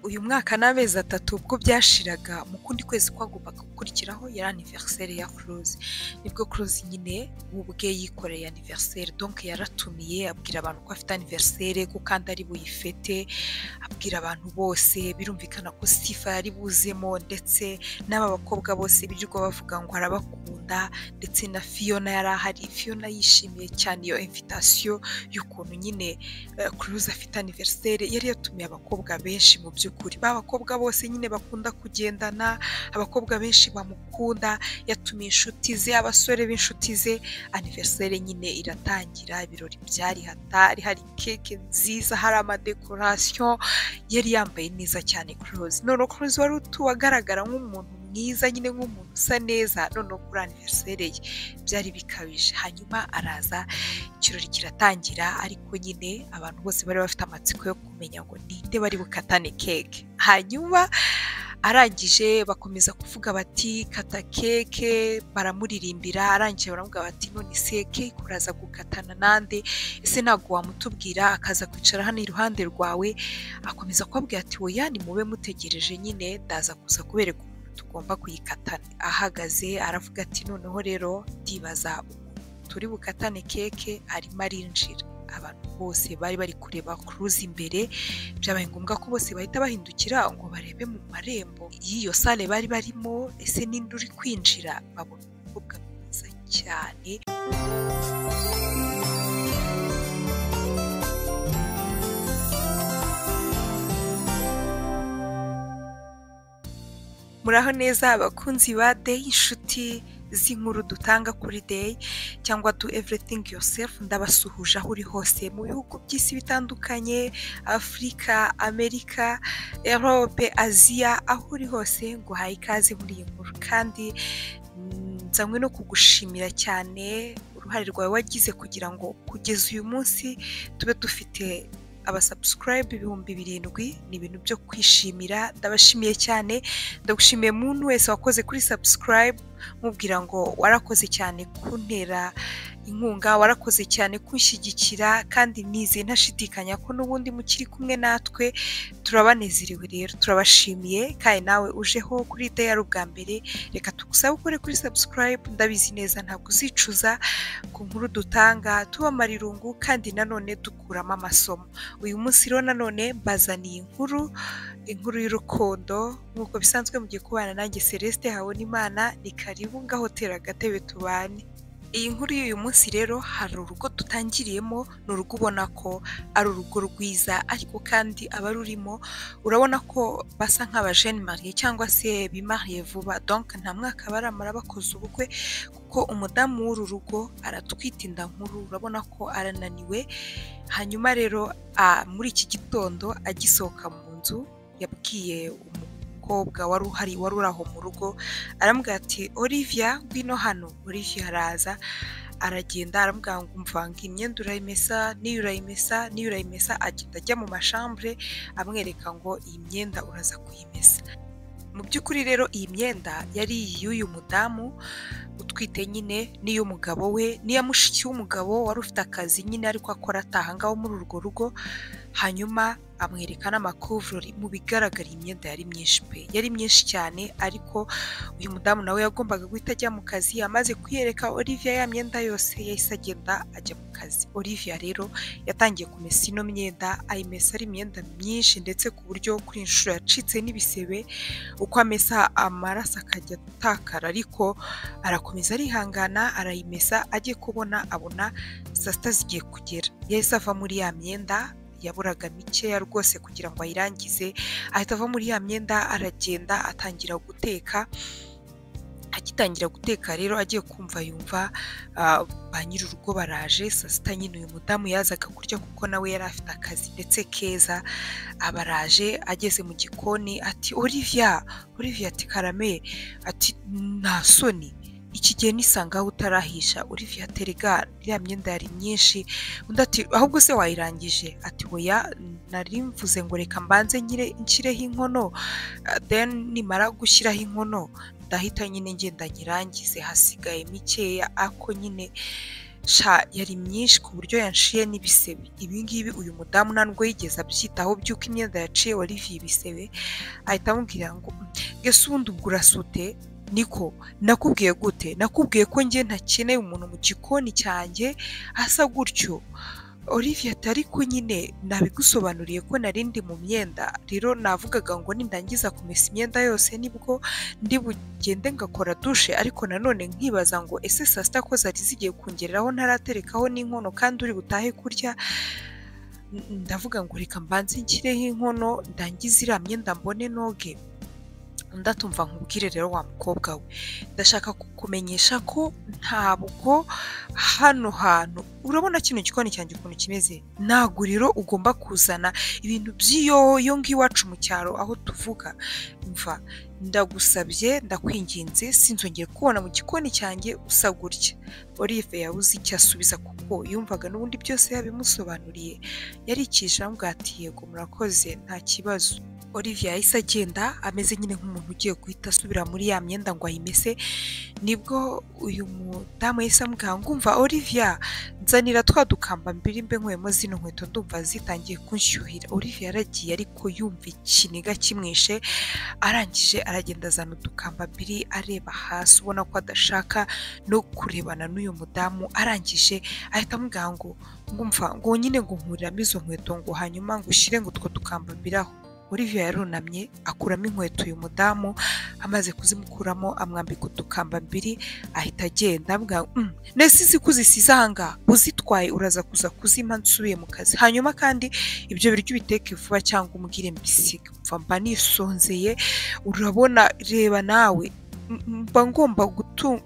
uyu mwaka n'amezi atatu ubwo byashiraga mu kundi kwezi kwagombaga gukurikiraho yari aniveriseri ya kuruzi nibwo kuruzi nyine we ubwe yikoreye aniveriseri donke yaratumiye abwira abantu ko afite aniveriseri ko kandi ari buyifete abwira abantu bose birumvikana ko sifa yari buzemo ndetse n'aba bakobwa bose birirwa bavuga ngo arabakunda ndetse na fiyona yari ahari fiyona yishimiye cyane iyo invitasiyo y'ukuntu nyine kuruzi afite aniveriseri yari yatumiye abakobwa benshi mu by'ukuri ba bakobwa bose nyine bakunda kugendana abakobwa benshi bamukunda yatumiye inshuti ze abasore b'inshuti ze aniveriseri nyine iratangira ibirori byari hatari hari keke nziza hari amadekorasiyo yari yambaye neza cyane kuruzi noneho kuruzi wari utuwe agaragara nk'umuntu mwiza nyine nk'umuntu usa neza noneho kuri aniveriseri ye byari bikabije hanyuma araza ikirori kiratangira ariko nyine abantu bose bari bafite amatsiko yo kumenya ngo ninde bari bukatane keke hanyuma arangije bakomeza kuvuga bati kata keke baramuririmbira arangije baramubwira bati none se keke uraza gukatana nande ese ntabwo wamutubwira akaza kwicara hano iruhande rwawe akomeza kubabwira ati oya nimube mutegereje nyine ndaza kuza kubereka umuntu tugomba kuyikatana ahagaze aravuga ati noneho rero ndibaza turi bukatane keke arimo arinjira abantu bose bari bari kureba kuruzi imbere byabaye ngombwa ko bose bahita bahindukira ngo barebe mu marembo y'iyo sale bari barimo ese ninde uri kwinjira babona umukobwa mwiza cyane muraho neza abakunzi ba deyi inshuti z'inkuru dutanga kuri deyi cyangwa do everything yourself ndabasuhuje aho uri hose mu bihugu by'isi bitandukanye afurika amerika erope aziya aho uri hose ngo uhaye ikaze muri iyi nkuru kandi nzanywe no kugushimira cyane uruhare rwawe wagize kugira ngo kugeza uyu munsi tube dufite abasabusurayibu ibihumbi birindwi ni ibintu byo kwishimira ndabashimiye cyane ndagushimiye umuntu wese wakoze kuri sabusurayibu mubwira ngo warakoze cyane kuntera inkunga warakoze cyane kunshyigikira kandi nize ntashidikanya ko n'ubundi mukiri kumwe natwe turabanezerewe rero turabashimiye kandi nawe ujeho kuri deya ari ubwa mbere reka tugusabe ukore kuri sabusurayibu ndabizi neza ntabwo uzicuza ku nkuru dutanga tubamara irungu kandi nanone dukuramo amasomo uyu munsi rero nanone mbazaniye inkuru inkuru y'urukundo nk'uko bisanzwe mugiye kubana nanjye celeste habonimana ni karibu ngaho tera agatebe tubane iyi nkuru y'uyu munsi rero hari urugo dutangiriyemo ni urugo ubona ko ari urugo rwiza ariko kandi abarurimo urabona ko basa nk'abajene mariye cyangwa se bimariye vuba donka nta mwaka baramara bakoze ubukwe kuko umudamu w'uru rugo aratwita inda nkuru urabona ko arananiwe hanyuma rero muri iki gitondo agisohoka mu nzu yabwiye umuntu umukobwa wari uhari wari uri aho mu rugo aramubwira ati olivia ngwino hano olivia araza aragenda aramubwira ngo mvanga imyenda urayimesa n'iyo urayimesa n'iyo urayimesa agenda ajya mu mashambure amwereka ngo iyi myenda uraza kuyimesa mu by'ukuri rero iyi myenda yari iy'uyu mudamu utwite nyine n'iy'umugabo we n'iya mushiki w'umugabo wari ufite akazi nyine ariko akora ataha ngaho muri urwo rugo hanyuma amwereka n'amakuvurori mu bigaragara imyenda yari myinshi pe yari myinshi cyane ariko uyu mudamu nawe yagombaga guhita ajya mu kazi amaze kuyereka olivia ya myenda yose yahise agenda ajya mu kazi olivia rero yatangiye kumesa ino myenda ayimesa ari imyenda myinshi ndetse ku buryo kuri inshuro yacitse n'ibisebe uko amesa amaraso akajya atakara ariko arakomeza arihangana arayimesa ajye kubona abona saa sita zigiye kugera yahise ava muri ya myenda yaburaga mikeya rwose kugira ngo ayirangize ahita ava muri ya myenda aragenda atangira guteka agitangira guteka rero agiye kumva yumva ba nyir'urugo baraje saa sita nyine uyu mudamu yazaga kurya kuko nawe yari afite akazi ndetse keza abaraje ageze mu gikoni ati olivia olivia ati karame ati nta soni iki gihe nisangaho utarahisha Olivia terega iriya myenda yari myinshi undi ati ahubwo se wayirangije ati oya nari mvuze ngo reka mbanze nyire nshyireho inkono then nimara gushyiraho inkono ndahita nyine ngenda nyirangize hasigaye mikeya ako nyine sha yari myinshi ku buryo yanshiye n'ibisebe ibi ngibi uyu mudamu nta nubwo yigeze abyitaho by'uko imyenda yaciye wariviye ibisebe ahita amubwira ngo ese ubundi ubwo urasute niko nakubwiye gute nakubwiye ko njye ntakeneye umuntu mu gikoni cyanjye asa gutyo Olivia atari ko nyine nabigusobanuriye ko nari ndi mu myenda rero navugaga ngo nindangiza kumesa imyenda yose nibwo ndi bugende ngakora dushe ariko nanone nkibaza ngo ese saa sita ko zari zigiye kungereraho ntaraterekaho n'inkono kandi uri butahe kurya ndavuga ngo reka mbanze nshyireho inkono ndangize iriya myenda mbone noge ndatumva nkubwire rero wa mukobwa we ndashaka kukumenyesha ko ntabwo hano hantu urabona kino gikoni cyanjye ukuntu kimeze nta guriro ugomba kuzana ibintu by'iyoyo ng'iwacu mu cyaro aho tuvuga mva ndagusabye ndakwinginze sinzongere kubona mu gikoni cyanjye usa gutya olive yabuze icyo asubiza kuko yumvaga n'ubundi byose yabimusobanuriye yari ikijambo ati yego murakoze nta kibazo Olivia yahise agenda ameze nyine nk'umuntu ugiye guhita asubira muri ya myenda ngo ayimese nibwo uyu mudamu yahise amubwira ngo umva Olivia nzanira twa dukamba mbiri mbe nkwemo zino nkweto ndumva zitangiye kunshyuhira Olivia yaragiye ariko yumva ikiniga kimwishe arangije aragenda azana udukamba mbiri areba hasi ubona ko adashaka no kurebana n'uyu mudamu arangije ahita amubwira ngo ngumva ngo nyine ngo nkuriramo izo nkweto ngo hanyuma ngo ushyire ngo utwo dukamba mbiraho Olivia yarunamye akuramo inkweto uyu mudamu amaze kuzimukuramo amwambika udukamba mbiri ahita agenda avuga nese izi ko uzisize ahangaha uzitwaye uraza kuza kuzima nsubiye mu kazi hanyuma kandi ibyo biryo ubiteke vuba cyangwa umubwire mbisiga mva mba nisonzeye urabona reba nawe mba ngomba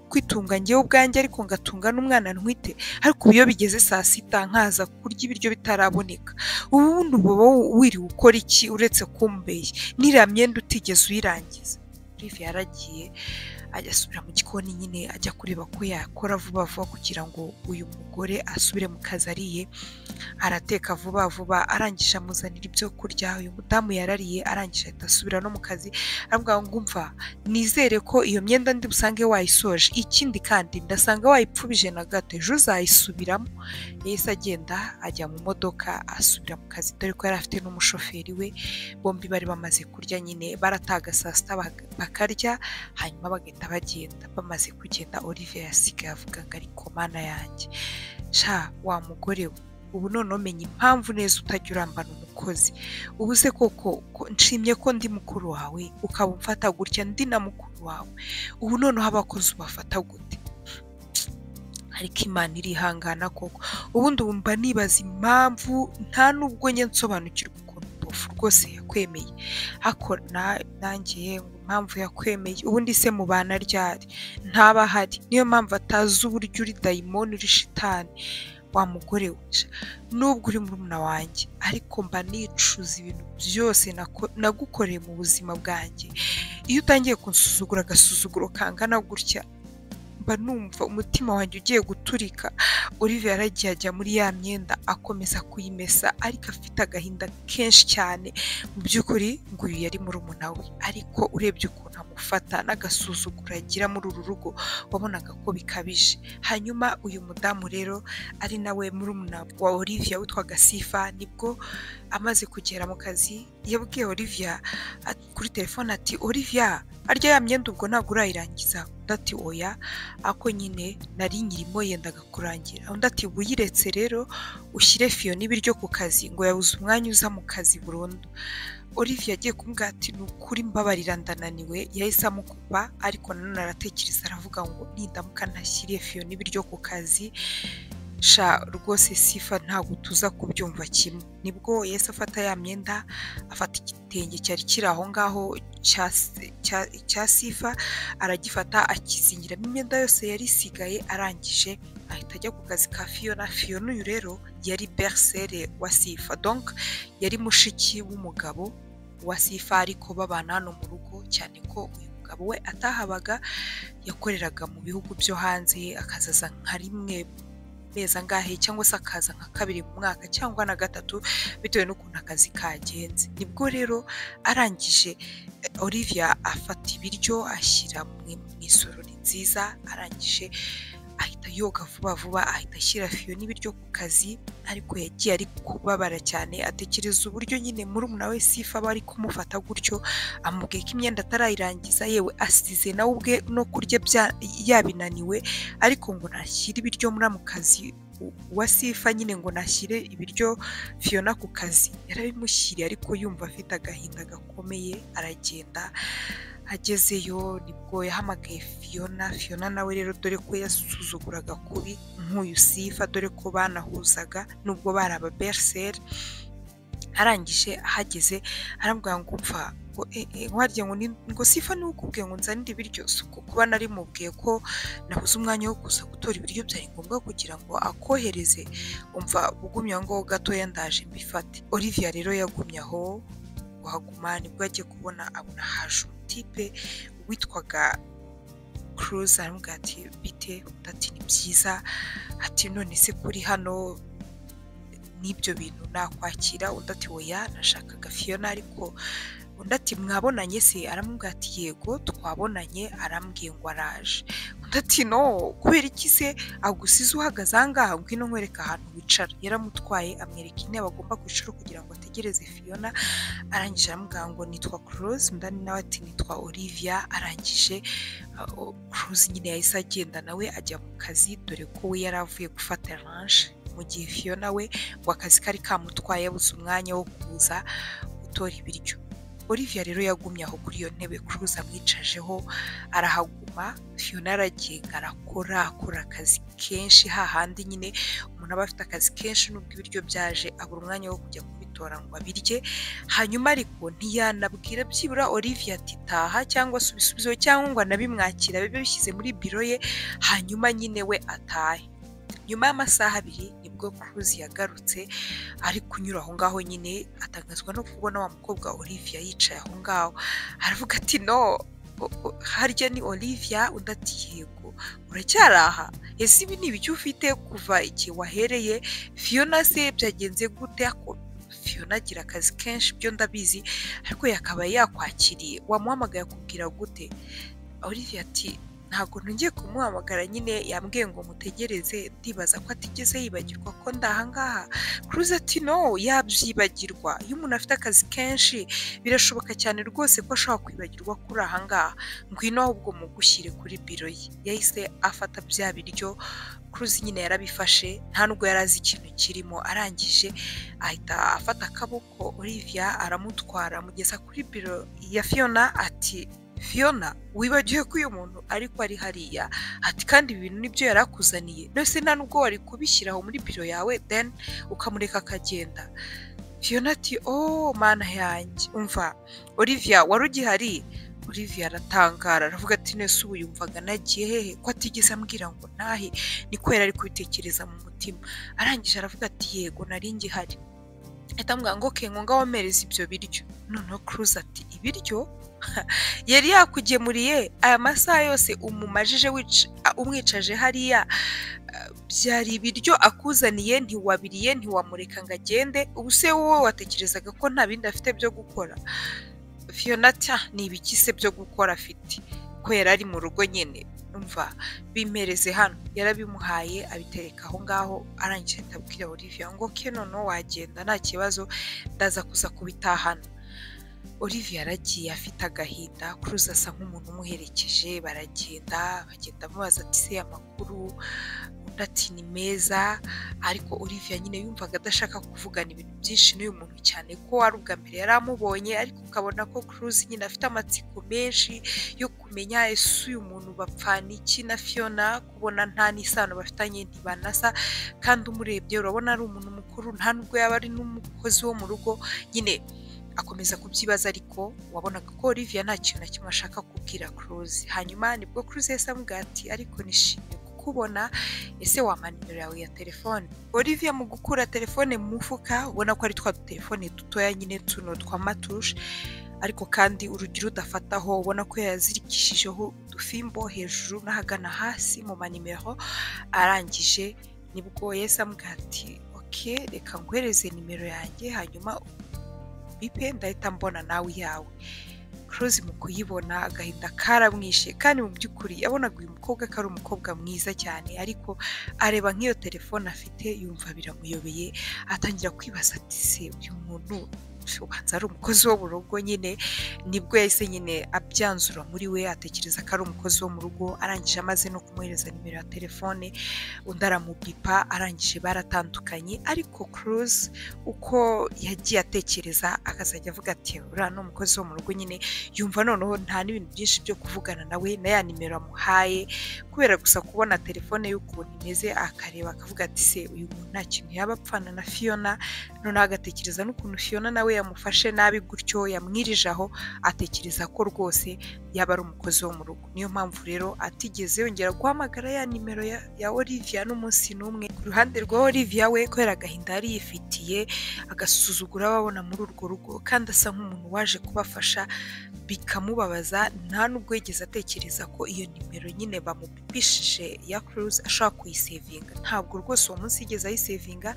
kwitunga ngewe ubwanjye ariko ngatunga n'umwana ntwite ariko iyo bigeze saa sita nkaza kurya ibiryo bitaraboneka ubundi uba wiriwe ukora iki uretse kumbeye n'iriya myenda utigeze uyirangiza rive yaragiye ajya asubira mu gikoni nyine ajya kureba ko yakora vuba vuba kugira ngo uyu mugore asubire mu kazi ariye arateka vuba vuba arangije amuzanira ibyo kurya uyu mudamu yarariye arangije ahita asubira no mu kazi aravuga ngo umva nizere ko iyo myenda ndi busange wayisoje ikindi kandi ndasanga wayipfubije na gato ejo uzayisubiramo yahise agenda ajya mu modoka asubira mu kazi dore ko yari afite n'umushoferi we bombi bari bamaze kurya nyine barataga saa sita bakarya hanyuma bagahita bagenda bamaze kugenda Olivier yasigaye avuga ngo ariko mana yanjye sha wa mugore we ubu none umenya impamvu neza utajya urambana umukozi ubu se koko nshimye ko ndi mukuru wawe ukaba umfata gutya ndi na mukuru wawe ubu noneho abakozi ubafata gute ariko imana irihangana koko ubundi wumva nibaza impamvu nta n'ubwo njye nsobanukirwa ukuntu bofu rwose yakwemeye nanjye impamvu yakwemeye ubundi se mubana ryari ntaba ahari niyo mpamvu atazi uburyo uri dayimoni uri shitani wa mugore we nubwo uri murumuna wanjye ariko mba nicuza ibintu byose nagukoreye mu buzima bwanjye iyo utangiye kunsuzugura agasuzuguro kangana gutya mba numva umutima wanjye ugiye guturika Olivier yaragiye ajya muri ya myenda akomeza kuyimesa ariko afite agahinda kenshi cyane mu by'ukuri ngo uyu yari murumuna we ariko urebye ukuntu amufata n'agasuzuguro agira muri uru rugo wabonaga ko bikabije hanyuma uyu mudamu rero ari nawe murumuna wa Olivia witwaga Sifa nibwo amaze kugera mu kazi yabwiye Olivia kuri telefone ati Olivia arya ya myenda ubwo ntabwo urayirangiza undi ati oya ako nyine nari nyirimo yendaga kurangira undi ati buyiretse rero ushyire fiyo n'ibiryo ku kazi ngo yabuze umwanya uza mu kazi burundu Olivia agiye kumubwira ati ni ukuri mbabarira ndananiwe yahise amukupa ariko nanone aratekereza aravuga ngo nindamuka ntashyiriye fiyo n'ibiryo ku kazi sha rwose sifa ntabwo tuza kubyumva kimwe nibwo yahise afata ya myenda afata igitenge cyari kiri aho ngaho cya sifa aragifata akizingiramo imyenda yose yari isigaye arangije ahita ajya ku kazi ka fiyona fiyona uyu rero yari berisere wa sifa donc yari mushiki w'umugabo wa sifa ariko babana hano mu rugo cyane ko uyu mugabo we atahabaga yakoreraga mu bihugu byo hanze akazaza nka rimwe mezi angahe cyangwa se akaza nka kabiri mu mwaka cyangwa na gatatu bitewe n'ukuntu akazi kagenze nibwo rero arangije Olivia afata ibiryo ashyira mu isorori nziza arangije ahita yoga vuba vuba ahita ashyira fiyo n'ibiryo ku kazi ariko yagiye ari kubabara cyane atekereza uburyo nyine murumuna we sifa aba ari kumufata gutyo amubwiye ko imyenda atarayirangiza yewe asize nawe ubwe no kurya bya- yabinaniwe ariko ngo ntashyire ibiryo muri mu kazi wa sifa nyine ngo nashyire ibiryo fiyona ku kazi yarabimushyiriye ariko yumva afite agahinda gakomeye aragenda agezeyo nibwo yahamagaye fiyona fiyona nawe rero dore ko yasuzuguraga kubi nk'uyu sifa dore ko banahuzaga nubwo bari ababerseri arangije ahageze arambwira ngo upfa ngo "Eh, eh, nwarya ngo ni- ngo sifa niwe ukubwiye ngo nzanire ibiryo si uko kuba nari mubwiye ko nabuze umwanya wo kuza gutora ibiryo byari ngombwa kugira ngo akohereze umva ugumye aho ngaho gatoya ndaje mbifate olivia rero yagumye aho wahaguma nibwo yagiye kubona abona haje umutipe witwaga kuruze aramubwira ati bite undi ati ni byiza ati none se kuri hano n'ibyo bintu nakwakira undi ati oya nashakaga fiyona ariko undi ati mwabonanye se aramubwira ati yego twabonanye arambwiye ngo araje undi ati no kubera iki se agusize uhagaze aha ngaha ngwino nkwereka ahantu wicara yaramutwaye amwereka intebe agomba kwicara kugira ngo ategereze fiyona arangije aramubwira ngo nitwa kuruze ndani nawe ati nitwa olivia arangije kuruze nyine yahise agenda nawe ajya mu kazi dore ko we yari avuye gufata ranje mu gihe fiyona we ngo akazi kari kamutwaye yabuze umwanya wo kuza gutora ibiryo olivia rero yagumye aho kuri iyo ntebe kuruze amwicajeho arahaguma fiyona aragenga arakora akora akazi kenshi hahandi nyine umuntu aba afite akazi kenshi nubwo ibiryo byaje abura umwanya wo kujya kubitora ngo abirye hanyuma ariko ntiyanabwira byibura olivia ati taha cyangwa se ubisubizo cyangwa ngo anabimwakira bibe bishyize muri biro ye hanyuma nyine we atahe nyuma y'amasaha abiri nibwo Cruz yagarutse ari kunyura aho ngaho nyine atangazwa no kubona wa mukobwa Olivia yicaye aho ngaho aravuga ati no o- o- harya ni Olivia undi ati yego uracyari aha ese ibi ni ibiki ufite kuva igihe wahereye Fiona se byagenze gute ako Fiona agira akazi kenshi byo ndabizi ariko yakabaye yakwakiriye wamuhamagaye akubwira gute Olivia ati ntabwo nongeye kumuhamagara nyine yambwiye ngo mutegereze ndibaza ko atigeze yibagirwa ko ndahangaha kuruze ati no yabyibagirwa iyo umuntu afite akazi kenshi birashoboka cyane rwose ko ashobora kwibagirwa ko uri ahangaha ngwino ahubwo mugushyire kuri biro ye yahise afata bya biryo kuruze nyine yarabifashe nta nubwo yari azi ikintu kirimo arangije ahita afata akaboko olivia aramutwara amugeza kuri biro ya fiona ati Fiona wibagiwe ko uyu muntu ariko ari hariya ati kandi ibi bintu nibyo yari akuzaniye ndetse nta nubwo wari kubishyira aho muri biro yawe then ukamureka akagenda Fiona ati oh mana yanjye umva Olivia wari ugihari Olivia aratangara aravuga ati nese ubu yumvaga nagiye hehe ko atigeze ambwira ngo ntahe niko yari ari kubitekereza mu mutima arangije aravuga ati yego nari ngihari ahita amubwira ngo "Okay, ngo ngaho mpereza ibyo biryo noneho Cruz ati ibiryo yari yakugemuriye aya masaha yose umumajije wic- a- umwicaje hariya ah, byari ibiryo akuzaniye ntiwabiriye ntiwamureka ngo agende ubu se wowe watekerezaga ko nta bindi afite byo gukora fiona tya ni ibiki se byo gukora afite ko yari ari mu rugo nyine umva bimereze hano yarabimuhaye abitereka aho ngaho arangije ahita abwira olivia ngo ke noneho wagenda nta kibazo ndaza kuza kubitahana Olivia yaragiye afite agahinda Cruz asa nk'umuntu umuherekeje baragenda bagenda amubaza ati se amakuru undi ati ni meza ariko Olivia nyine yumvaga adashaka kuvugana ibintu byinshi n'uyu muntu cyane ko ari ubwa mbere yari amubonye ariko ukabona ko Cruz nyine afite amatsiko menshi yo kumenya ese uyu muntu bapfana iki na Fiona kubona nta n'isano bafitanye ntibanasa kandi umurebye urabona ari umuntu mukuru nta nubwo yaba ari n'umukozi wo mu rugo nyine akomeza kubyibaza ariko wabonaga ko Olivia nta kintu na kimwe ashaka kubwira Cruz hanyuma nibwo Cruz yahise amubwira ati ariko nishimiye kukubona ese wampa nimero yawe ya telefone Olivia mu gukura telefone mu mufuka ubona ko ari twa telefone dutoya nyine tuno twa matushe ariko kandi urugero udafataho ubona ko yazirikishijeho udufimbo hejuru n'ahagana hasi mu manimero arangije nibwo yahise amubwira ati oke reka nguhereze nimero yanjye hanyuma bipe ndahita mbona nawe iyawe kuruzi mu kuyibona agahita karamwishe kandi mu by'ukuri yabonaga uyu mukobwa ko ari umukobwa mwiza cyane ariko areba nk'iyo telefone afite yumva biramuyobeye atangira kwibaza ati se uyu muntu ubanza ari umukozi wo mu rugo nyine nibwo yahise nyine abyanzura muri we atekereza ko ari umukozi wo mu rugo arangije amaze no kumwohereza nimero ya telefone undi aramubipa arangije baratandukanye ariko kuruzi uko yagiye atekereza akazajya avuga ati uriya ni umukozi wo mu rugo nyine yumva noneho nta n'ibintu byinshi byo kuvugana nawe na ya nimero amuhaye kubera gusa kubona telefone y'ukuntu imeze akareba akavuga ati se uyu muntu nta kintu yaba apfana na fiyona noneho agatekereza n'ukuntu fiyona nawe yamufashe nabi gutyo yamwirije aho atekereza ko rwose yaba ari umukozi wo mu rugo niyo mpamvu rero atigeze yongera guhamagara ya nimero ya, ya olivia n'umunsi n'umwe ku ruhande rwa olivia we kubera agahinda yari yifitiye agasuzugura ababona muri urwo rugo kandi asa nk'umuntu waje kubafasha bikamubabaza nta n'ubwo yigeze atekereza ko iyo nimero nyine bamupipishije ya kuruzi ashobora kuyisevinga ntabwo rwose uwo munsi yigeze ayisevinga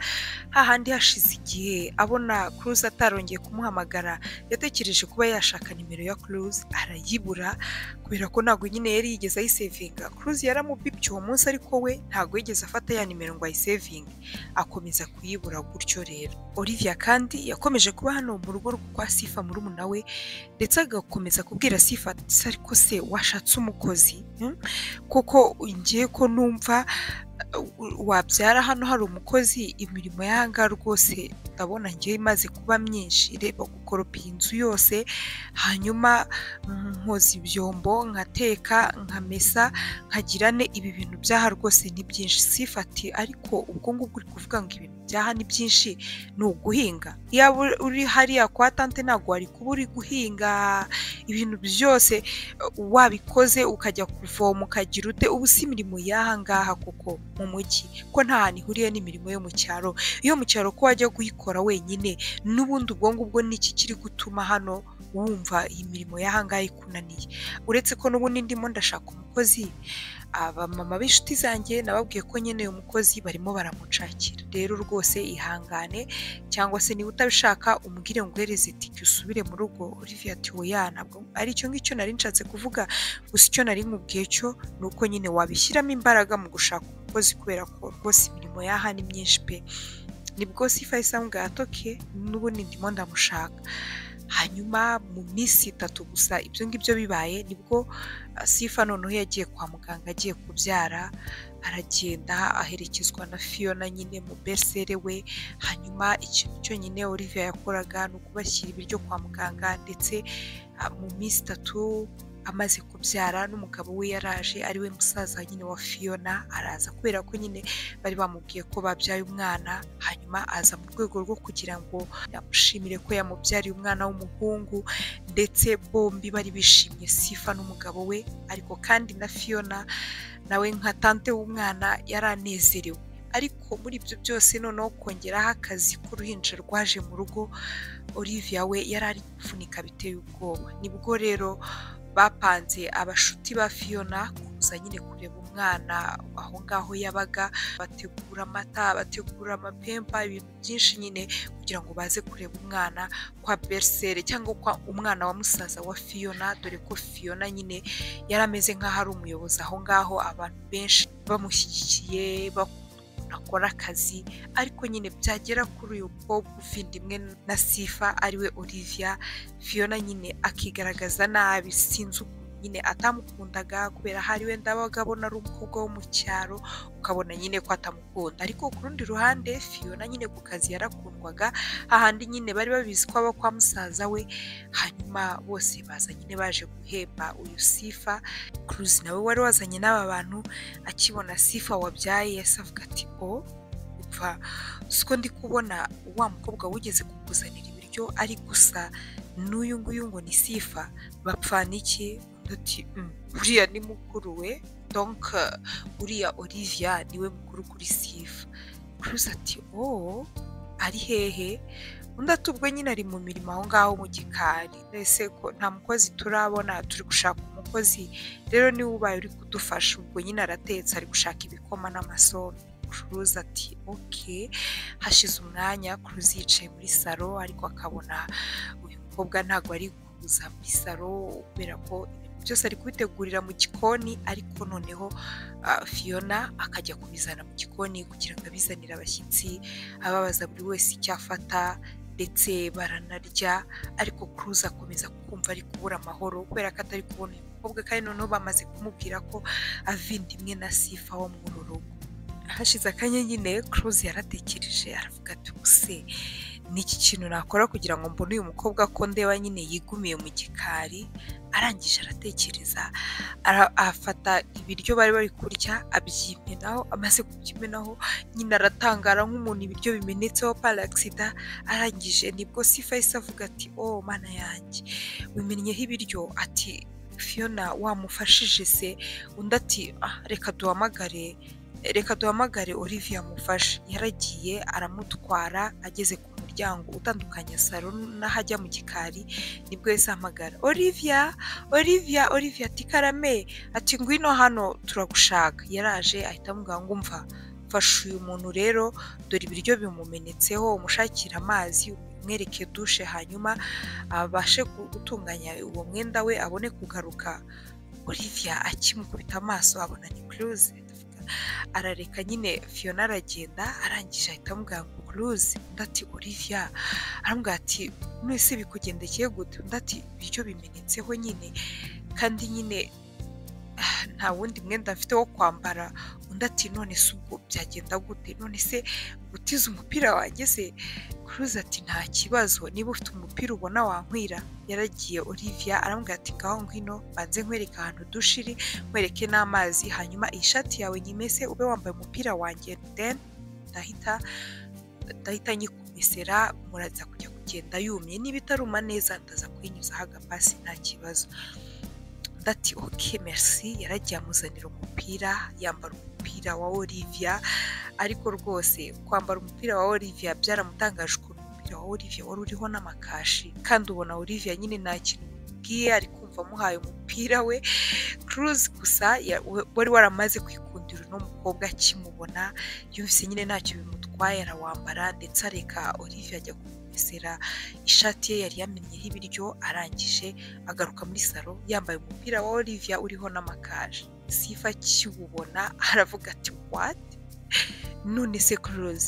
hahandi hashize igihe abona kuruzi atarongeye kumuhamagara yatekereje kuba yashaka nimero ya kuruzi arayibura kubera ko ntabwo nyine yari yigeze ayisevinga kuruzi yaramubibye uwo munsi ariko we ntabwo yigeze afata ya nimero ngo ayisevinge akomeza kuyibura gutyo rero olivia kandi yakomeje kuba hano mu rugo rwa sifa murumuna we ndetse agakomeza kubwira sifa ati ariko se washatse umukozi hmm? kuko ngiye ko numva uh, wabyara hano hari umukozi imirimo y'ahangaha rwose ndabona ngiye imaze kuba myinshi reba gukoropa iyi nzu yose hanyuma mm, nkoza ibyombo nkateka nkamesa nkagira ne ibi bintu byaha rwose ni byinshi sifa ati ariko ubwo ngubwo uri kuvuga ngo ibintu byaha ni byinshi ni uguhinga yaba uri hariya kwa tante ntabwo wari kuba uri guhinga ibintu byose wabikoze ukajya kuvoma ukagira ute ubu si imirimo y'aha ngaha kuko mu mujyi ko nta hantu ihuriye n'imirimo yo mu cyaro iyo mu cyaro ko wajya kuyikora wenyine n'ubundi ubwo ngubwo ni iki kiri gutuma hano wumva iyi mirimo y'aha ngaha ikunaniye uretse ko n'ubundi ndimo ndashaka umukozi abamama b'inshuti zanjye nababwiye ko nyine uyu mukozi barimo baramucakira rero rwose ihangane cyangwa se niba utabishaka umubwire ngo uhereze itike usubire mu rugo Olivia ati oya ntabwo ari icyo ngicyo nari nshatse kuvuga gusa icyo nari nkubwiye cyo ni uko nyine wabishyiramo imbaraga mu gushaka umukozi kubera ko rwose imirimo yaha ni myinshi pe nibwo sifa isambwa yatoke n'ubundi ndimo ndamushaka hanyuma mu minsi itatu gusa ibyo ngibyo bibaye nibwo sifa noneho yagiye kwa muganga agiye kubyara aragenda aherekezwa na fiyona nyine mu bersere we hanyuma ikintu cyonyine olivia yakoraga ni ukubashyira ibiryo kwa muganga ndetse mu minsi itatu amaze kubyara n'umugabo we yaraje ari we musaza nyine wa fiyona araza kubera ko nyine bari bamubwiye ko babyaye umwana hanyuma aza mu rwego rwo kugira ngo yamushimire ko yamubyariye umwana w'umuhungu ndetse bombi bari bishimye sifa n'umugabo we ariko kandi na fiyona nawe nka tante w'umwana yari anezerewe ariko muri ibyo byose noneho kongeraho akazi k'uruhinja rwaje mu rugo olivia we yari ari kuvunika biteye ubwoba nibwo rero bapanze abashuti ba fiyona kuza nyine kureba umwana aho ngaho yabaga bategura amata bategura amapempa ibintu byinshi nyine kugira ngo baze kureba umwana kwa bersere cyangwa kwa umwana wa musaza wa fiyona dore ko fiyona nyine yari ameze nk'aho ari umuyobozi aho ngaho abantu benshi bamushyigikiye akora akazi ariko nyine byagera kuri uyu mukobwa uvindimwe na sifa ariwe olivia fiyona nyine akigaragaza nabi sinzi ukuntu nyine atamukundaga kubera hari wenda abaga abona ari umukobwa wo mu cyaro ukabona nyine ko atamukunda ariko ku rundi ruhande fiyona nyine ku kazi yarakundwaga ahandi nyine bari babizi ko aba kwa musaza we hanyuma bose baza nyine baje guhemba uyu sifa kuruzi nawe wari wazanye n'aba bantu akibona sifa wabyaye yasavuga ati o upfa siko ndi kubona wa mukobwa wigeze kukuzanira ibiryo ari gusa n'uyu nguyu ngo ni sifa bapfana iki uti uriya ni mukuru we donc uriya olivia niwe mukuru kuri sifa kuruzi ati wowe ari hehe undi atubwo nyine ari mu mirimo aho ngaho mu gikari mbese ko nta mukozi turabona turi gushaka umukozi rero niwe ubaye uri kudufasha ubwo nyine aratetse ari gushaka ibikoma n'amasombe kuruzi ati oke hashize umwanya kuruzi yicaye muri salo ariko akabona uyu mukobwa ntabwo ari kuza muri salo kubera ko ibintu byose ari kubitegurira mu gikoni ariko noneho ah, fiyona akajya kubizana mu gikoni kugira ngo abizanire abashyitsi ababaza buri wese icyo afata ndetse baranarya ariko kuruza akomeza kumva ari kubura amahoro kubera ko atari kubona uyu mukobwa kandi noneho bamaze kumubwira ko avindimwe na sifa wo mu uru rugo hashize akanya nyine kuruzi yaratekereje aravuga ati ubuse ni iki kintu nakora kugira ngo mbone uyu mukobwa ko ndeba nyine yigumiye mu gikari arangije aratekereza ara- afata ibiryo bari bari kurya abyimenaho amaze kubyimenaho nyine aratangara nk'umuntu ibiryo bimenetseho parasida arangije nibwo sifa yahise avuga ati oh mana yanjye wimennyeho ibiryo ati fiyona wamufashije se undi ati "Ah, reka duhamagare reka duhamagare Olivia amufashe yaragiye aramutwara ageze ku muryango utandukanya salo n'aho ajya mu gikari nibwo yahise ahamagara Olivia Olivia Olivia ati karame ati ngwino hano turagushaka yaraje ahita amubwira ngo umva fasha uyu muntu rero dore ibiryo bimumenetseho umushakira amazi umwereke dushe hanyuma abashe gutunganya uwo mwenda we abone kugaruka Olivia akimukubita amaso abona ni Cruise arareka nyine fiyona aragenda arangije ahita amubwira ngo kuruzi undi ati olivia aramubwira ati mwese bikugendekeye gute undi ati ibiryo bimenetseho nyine kandi nyine ah, nta wundi mwenda mfite wo kwambara undi ati none se ubwo byagenda gute none se gutiza umupira wanjye se kuruzi ati nta kibazo niba ufite umupira ubona wankwira yaragiye olivia aramubwira ati ngaho ngwino banze nkwereke ahantu dushiri nkwereke n'amazi hanyuma iyi shati yawe nyimese ube wambaye umupira wanjye then ndahita ndahita nyikumesera muraza kujya kugenda yumye niba itaruma neza ndaza kuyinyuzaho agapasi nta kibazo ndati oke merci yaragiye amuzanira umupira yambara umupira wa Olivia ariko rwose kwambara umupira wa Olivia byaramutangaje ukuntu umupira wa Olivia wari uriho n'amakashi kandi ubona Olivia nyine nta kintu bwiye ari kumva amuhaye umupira we Cruz gusa ya- we- wari waramaze kwikundira uno mukobwa akimubona yumvise nyine ntacyo bimutwaye arawambara ndetse areka Olivia ajya kumesera ishati ye yari yamennyeho ibiryo arangije agaruka muri salo yambaye umupira wa Olivia uriho n'amakaje sifa akiwubona aravuga ati wati none se Cruz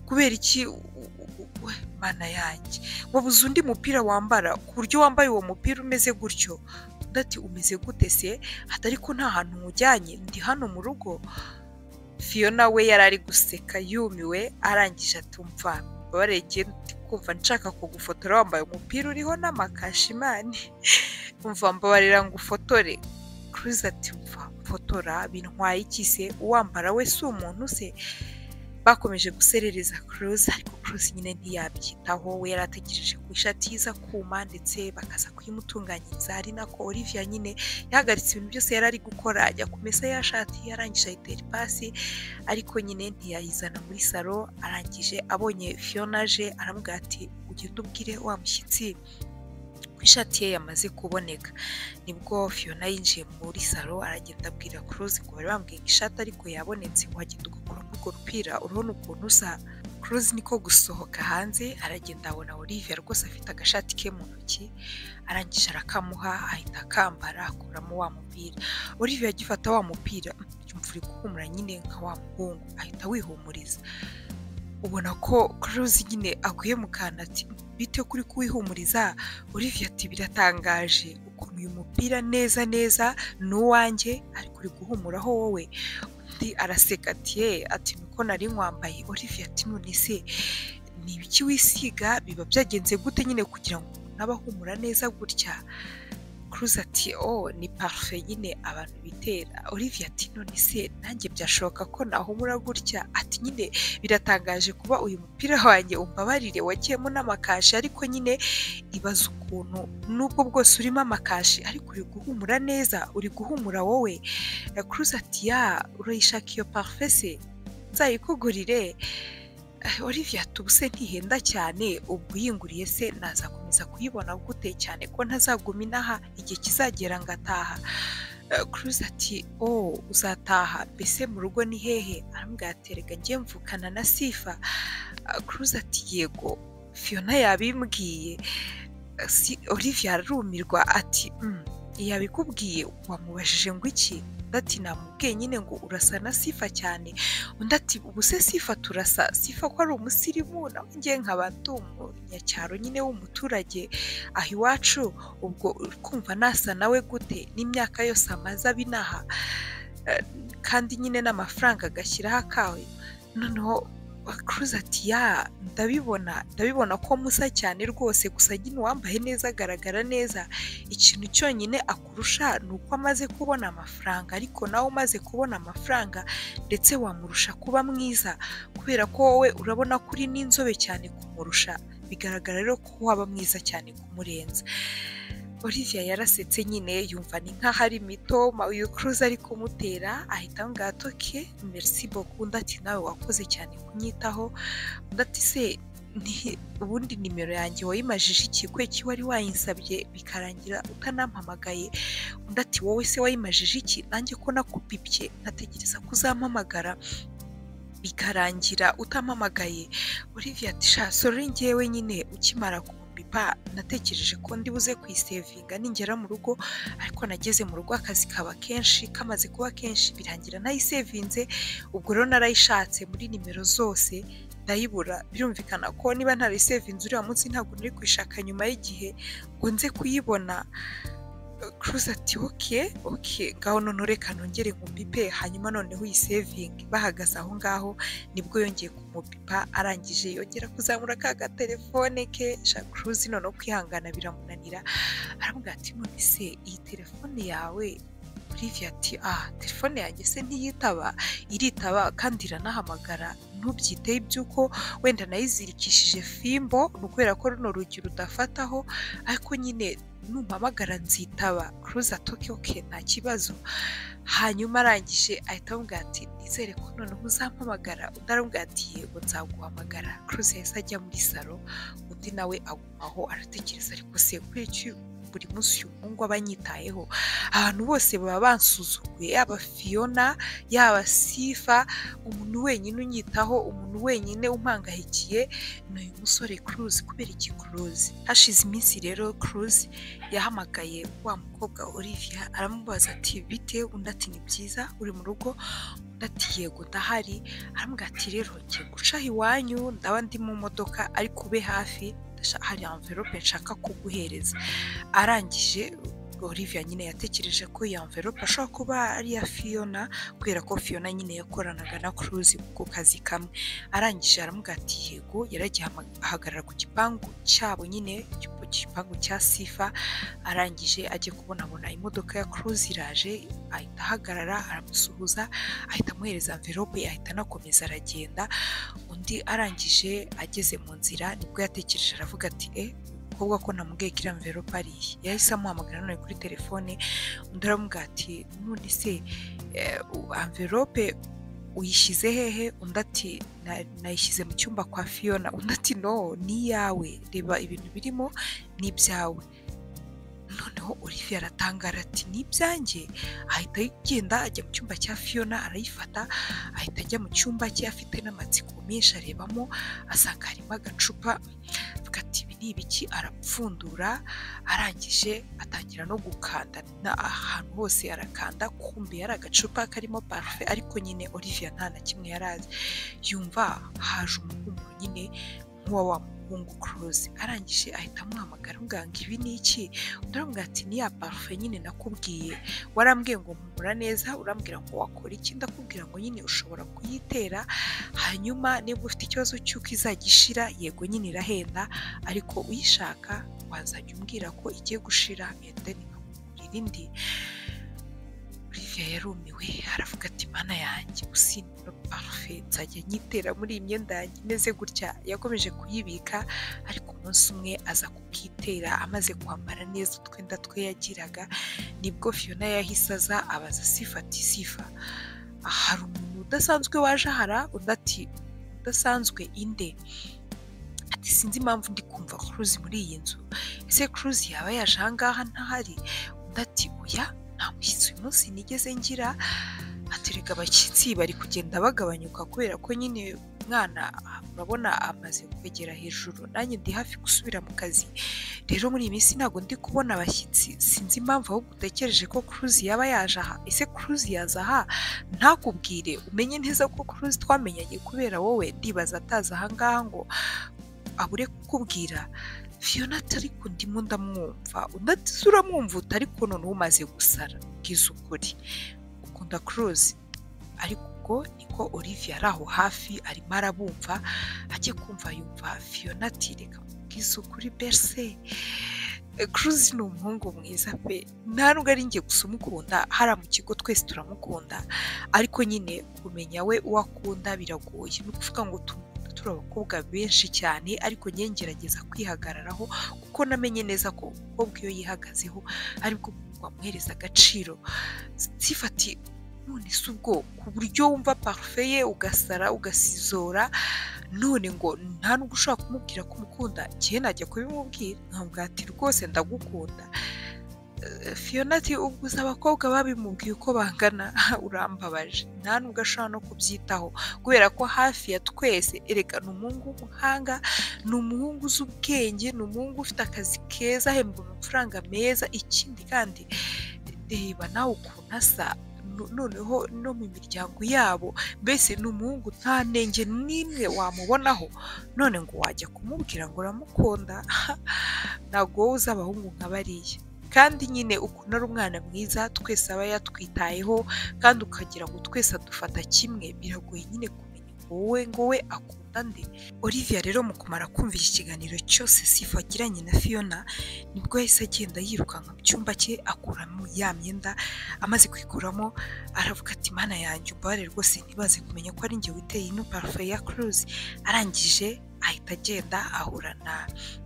kubera iki u- u- u- we, mana yanjye wabuze undi mupira wambara ku buryo wambaye uwo mupira umeze gutyo undi ati umeze gute se atari ko nta hantu nkujyanye ndi hano mu rugo fiyona we yari ari guseka yumiwe arangije atumva mbabareye igihe ndi kumva nshaka kugufotora wambaye umupira uriho n'amakashimani umva mbabarira ngo ufotore kuruzi ati mva mfotora bintwaye iki se uwambara we si umuntu se bakomeje guserereza kuruzi ariko kuruzi nyine ntiyabyitaho we yari ategereje ku ishati iza kuma ndetse bakaza kuyimutunganyiriza ari nako Olivia nyine yahagaritse ibintu byose yari ari gukora ajya kumesa ya shati yarangije ayitera ipasi ariko nyine ntiyayizana muri salo arangije abonye Fiona aje aramubwira ati ugende ubwire wa mushyitsi ko ishati ye yamaze kuboneka nibwo Fiona yinjiye muri salo aragenda abwira Cruz ngo bari bambwiye ngo ishati ariko yabonetse wagenda ugakuramo urwo rupira urabona ukuntu usa Cruz niko gusohoka hanze aragenda abona Olivia rwose afite agashati ke mu ntoki arangije arakamuha ahita akambara akuramo wa mupira Olivia agifata wa mupira "Mm, yumva uri guhumura nyine nka wa muhungu ahita wihumuriza ubona ko Cruz nyine aguye mu kantu ati bite kuri kuwihumuriza Olivia ati biratangaje ukuntu uyu mupira neza neza ni uwanjye ariko uri guhumuraho wowe undi araseka ati ye ati niko nari nkwambaye Olivia ati none se ni ibiki wisiga biba byagenze gute nyine kugira ngo umuntu abe ahumura neza gutya Cruz ati oh ni parufe nyine abantu bitera Olivia ati none se nanjye byashoboka ko nahumura gutya ati nyine biratangaje kuba uyu mupira wanjye umbabarire wagiyemo n'amakashi ariko nyine ibaze ukuntu nubwo bwose urimo amakashi ariko uri guhumura neza uri guhumura wowe kuruza ati ya urayishaka iyo parufe se nzayikugurire Eh, Olivia tubuse ntihenda cyane ubwo uyinguriye se nazakomeza kuyibona gute cyane ko ntazaguma inaha igihe kizagera ngataha Cruz ati oh uzataha mbese mu rugo ni hehe aramubwira ati rega ngiye mvukana na sifa Cruz ati yego Fiona yabimbwiye si olivia arumirwa ati yabikubwiye wamubajije ngo iki ati namubwiye nyine ngo urasa na sifa cyane undi ati ubu se sifa turasa sifa ko ari umusirimu nawe ngiye nkaba ndi umunyacyaro nyine w'umuturage aho iwacu ubwo kumva nasa nawe gute n'imyaka yose amaze abinaha kandi nyine n'amafaranga agashyiraho akawe noneho kuruza ati ya ndabibona ndabibona ko musa cyane rwose gusa nyine uwambaye neza agaragara neza ikintu cyonyine akurusha ni uko amaze kubona amafaranga ariko nawe umaze kubona amafaranga ndetse wamurusha kuba mwiza kubera ko wowe urabona ko uri n'inzobe cyane kumurusha bigaragara rero ko waba mwiza cyane kumurenza olivia yarasetse nyine yumva ni nk'aho ari mito uyu kuruza ari kumutera ahita ngato ke merisi boku undi ati nawe wakoze cyane kunyitaho undi ati se ubundi nimero yanjye wayimajije ikigo ki wari wayinsabye bikarangira utanampamagaye undi ati wowe se wayimajije iki nanjye ko nakupibye nkategereza ko uzampamagara bikarangira utampamagaye olivia ati sha sore ngewe nyine ukimara ku bipa natekereje ko ndibuze kuyisevinga ningera mu rugo ariko nageze mu rugo akazi kaba kenshi kamaze kuba kenshi birangira nayisevinze ubwo rero narayishatse muri nimero zose ndayibura birumvikana ko niba ntarayisevinze uriya munsi ntabwo nari kuyishaka nyuma y'igihe ngo nze kuyibona kuruza ati oke oke ngaho none reka nongere nkupipe hanyuma noneho uyisevinge bahagaze aho ngaho nibwo yongeye kumupipa arangije yongera kuzamura ka gatelefone ke shakuruzi noneho kwihangana biramunanira aramubwira ati none se iyi telefone yawe olivia ati ah telefone yanjye se ntiyitaba iritaba kandi iranahamagara ntubyiteho iby'uko wenda nayizirikishije fimbo ni kubera ko runo rugi rudafataho ariko nyine numpamagara nzitaba kuruza tokiyoke nta kibazo hanyuma arangije ahita amubwira ati nizere ko noneho uzampamagara undi aramubwira ati yego nzaguhamagara kuruza yahise ajya muri salo undi nawe agumaho aratekereza ariko se kubera iki buri munsi uyu muhungu aba anyitayeho ahantu bose baba bansuzuguye yaba fiyona yaba sifa umuntu wenyine unyitaho umuntu wenyine umpangayikiye ni uyu musore kuruzi kubera iki kuruzi hashize iminsi rero kuruzi yahamagaye wa mukobwa olivia aramubaza ati bite undi ati ni byiza uri mu rugo ati yego ndahari aramubwira ati rero ngiye gucaho iwanyu ndaba ndi mu modoka ariko ube hafi hari amverope nshaka kuguhereza arangije olivia nyine yatekereje ko iyo amverope ashobora kuba ari iya fiyona kubera ko fiyona nyine yakoranaga na kuruzi ku kazi kamwe arangije aramubwira ati yego yaragiye ahagarara ku gipangu cyabo nyine ku gipangu cya sifa arangije ajye kubonabona imodoka ya kuruzi iraje ahita ahagarara aramusuhuza ahita amuhereza amverope ahita anakomeza aragenda undi arangije ageze mu nzira nibwo yatekereje aravuga ati e umukobwa ko namubwiye ko iriya mverope ariye yahise amuhamagara none kuri telefone undi aramubwira ati none se amverope uyishyize hehe undi ati nayishyize mu cyumba kwa fiyona undi ati no ni iyawe reba ibintu birimo ni ibyawe noneho olivia aratangara ati ni ibyanjye ahita agenda ajya mu cyumba cya fiyona arayifata ahita ajya mu cyumba cye afite n'amatsiko menshi arebamo asanga harimo agacupa avuga ati ibi ni ibiki arapfundura arangije atangira no gukanda ahantu hose arakanda kumbe yari agacupa karimo parufe ariko nyine olivia nta na kimwe yari azi yumva haje umuhumuro nyine nk'uwa wa muhungu kuruzi arangije ahita amuhamagara ngo ibi ni iki undi ati ni ya parufe nyine nakubwiye warambwiye ngo mpumura neza urambwira ngo wakora iki ndakubwira ngo nyine ushobora kuyitera hanyuma niba ufite ikibazo cy'uko izajya ishira yego nyine irahenda ariko uyishaka wazajya umbwira ko igiye gushira endeni nkamugurira indi olivier yarumiwe aravuga ati mana yanjye gusinda parufe nzajya nyitera muri iyi myenda yanjye imeze gutya yakomeje kuyibika ariko umunsi umwe aza kubwitera amaze kwambara neza utwenda twe yagiraga nibwo fiyona yahise aza abaza sifa ati sifa hari umuntu udasanzwe waje ahara undi ati udasanzwe inde ati sinzi impamvu ndi kumva kuruzi muri iyi nzu ese kuruzi yaba yaje ahangaha ntahari undi ati oya nta mushyitsi uyu munsi nigeze ngira atereka abashyitsi bari kugenda bagabanyuka kubera ko nyine mwana urabona amaze kwegera hejuru nanjye ndi hafi gusubira mu kazi rero muri iyi minsi ntabwo ndi kubona abashyitsi sinzi impamvu ahubwo utekereje ko kuruzi yaba yaje aha ese kuruzi yaza aha ntakubwire umenye neza ko kuruzi twamenyanye kubera wowe ndibaza atazi ahangaha ngo abure kukubwira fiyona atari ku ndimu ndamwumva udatize uramwumva utari noneho umaze gusara bwiza ukuri ukunda kuruzi ariko ubwo niko olivia ari aho hafi arimo arabumva ajye kumva yumva fiyona ati reka bwiza ukuri bese kuruzi ni umuhungu mwiza pe nta nubwo ari njye gusa umukunda hariya mu kigo twese turamukunda ariko nyine kumenya we uwo akunda biragoye ni ukuvuga ngo tumukunda turi abakobwa benshi cyane ariko njye ngerageza kwihagararaho kuko namenye neza ko umukobwa iyo yihagazeho aribwo wamuhereza agaciro sifati none si ubwo ku buryo wumva parufe ye ugasara ugasizora none ngo nta n'ubwo ushobora kumubwira ko umukunda njyewe najya kubimubwira ntabwo ati rwose ndagukunda fiyonati ubwo uzi abakobwa babimubwiye uko bangana urambabaje nta nubwo ashobora no kubyitaho kubera ko hafi ya twese erega ni umuhungu w'umuhanga ni umuhungu uzi ubwenge ni umuhungu ufite akazi keza ahembwa amafaranga meza ikindi kandi reba nawe ukuntu asa noneho no mu miryango yabo mbese ni umuhungu nta ntenge n'imwe wamubonaho none ngo wajya kumubwira ngo uramukunda ntabwo wowe uzi abahungu nka bariya kandi nyine ukuntu ari umwana mwiza twese aba yatwitayeho kandi ukagira ngo twese adufata kimwe biragoye nyine kumenya ngo wowe ngo we akunda nde olivia rero mu kumara kumva iki kiganiro cyose sifa agiranye na fiona nibwo yahise agenda yirukanka mu cyumba cye akuramo ya myenda amaze kuyikuramo aravuga ati mana yanjye ubare rwose ntibaze kumenya ko ari njye witeye ino parufe ya kuruzi arangije ahita agenda ahura na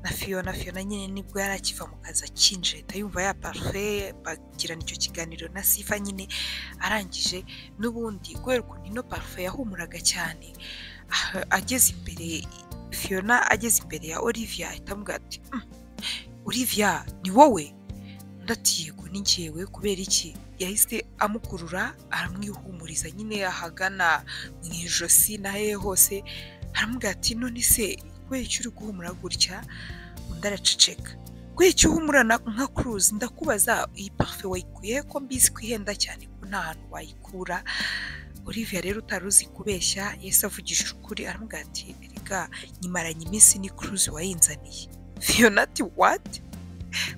na fiyona fiyona nyine nibwo yari akiva mu kazi akinje ahita yumva ya parufe bagirana icyo kiganiro na sifa nyine arangije n'ubundi kubera ukuntu ino parufe yahumuraga cyane ageze imbere fiyona ageze imbere ya olivia ahita amubwira ati olivia ni wowe ndatiye ni njyewe kubera iki yahise amukurura aramwihumuriza nyine ahagana mu ijosi n'ahehe hose aramubwira ati none se kubera icyo uri guhumura gutya undi araceceka kubera icyo uhumura nka kuruzi ndakubaza iyi parufe wayikuye ko mbizi ko ihenda cyane ko nta hantu wayikura olivia rero utari uzi kubeshya yahise avugishije ukuri aramubwira ati reka nyimaranye iminsi ni kuruzi wayinzaniye fiyona ati wati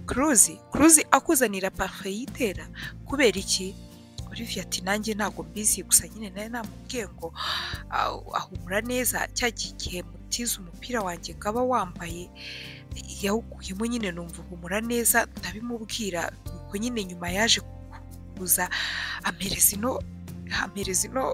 kuruzi kuruzi akuzanira parufe yitera kubera iki olivia ati nanjye ntabwo mbizi gusa nyine nawe namubwiye ngo ahumura neza cya gihe mutize umupira wanjye ngo aba wambaye yawukuyemo nyine numva uhumura neza ndabimubwira nuko nyine nyuma yaje kuza amereza ino amereza ino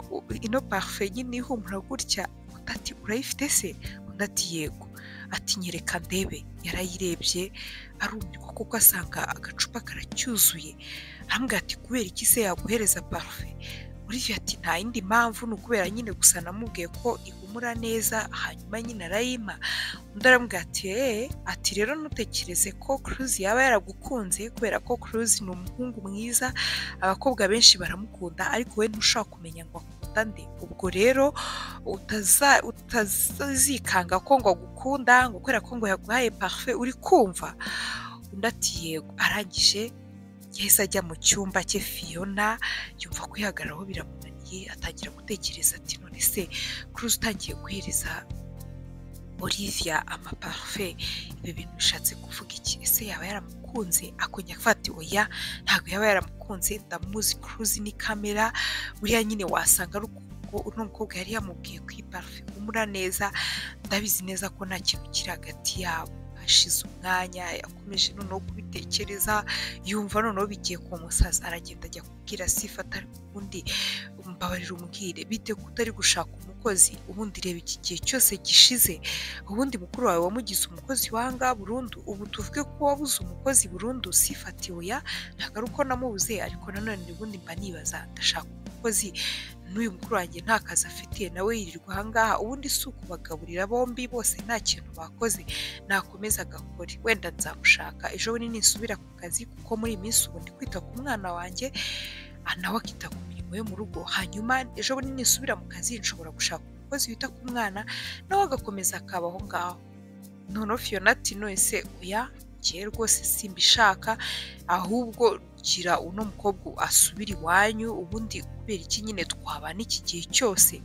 ino parufe nyine ihumura gutya undi ati urayifite se undi ati yego ati nyereka ndebe yarayirebye arumirwa kuko asanga agacupa karacyuzuye arambwira ati kubera iki se yaguhereza parufe olivier ati nta yindi mpamvu ni ukubera nyine gusa namubwiye ko ihumura neza hanyuma nyine arayima undi arambwira ati eee ati rero ntutekereze ko kuruzi yaba yaragukunze kubera ko kuruzi ni umuhungu mwiza abakobwa benshi baramukunda ariko we ntushobora kumenya ngo akunda nde ubwo rero utazikanga ko ngo agukunda ngo kubera ko ngo yaguhaye parufe uri kumva undi ati yego arangije yahise ajya mu cyumba cye fiyona yumva kwihagararaho biramunaniye atangira gutekereza ati none se kuruzi utangiye guhereza olivia amaparufe ibi bintu bishatse kuvuga iki ese yaba yaramukunze akongera gufata oya ntabwo yaba yaramukunze ndamuzi kuruzi ni kamera buriya nyine wasanga ari uno mukobwa yari yamubwiye ku iparufe umura neza ndabizi neza ko nta kintu kiri hagati yabo hashize umwanya yakomeje noneho kubitekereza yumva noneho bigiye kumusaza aragenda ajya kubwira sifa atari ubundi mbabarira umubwire bite ko utari gushaka umukozi ubundi reba iki gihe cyose gishize ubundi mukuru wawe wamugize umukozi wanga burundu ubu tuvuge ko wabuze umukozi burundu sifatiwe ya ntabwo ari uko namubuze ariko nanone ubundi mba nibaza ndashaka umukozi n'uyu mukuru wanjye nta kazi afite nawe yirirwa ahangaha ubundi si ukubagaburira bombi bose nta kintu bakoze nakomeza agakore wenda nzamushaka ejo bundi nisubira ku kazi kuko muri iyi minsi ubu ndi kwita ku mwana wanjye nawe akita ku mirimo yo mu rugo hanyuma ejo bundi nisubira mu kazi nshobora gushaka umukozi wita ku mwana nawe agakomeza akaba aho ngaho noneho fiyona ati nonese uya njye rwose simbishaka ahubwo gira uno mukobwa asubira iwanyu ubundi kubera iki nyine twabana iki gihe cyose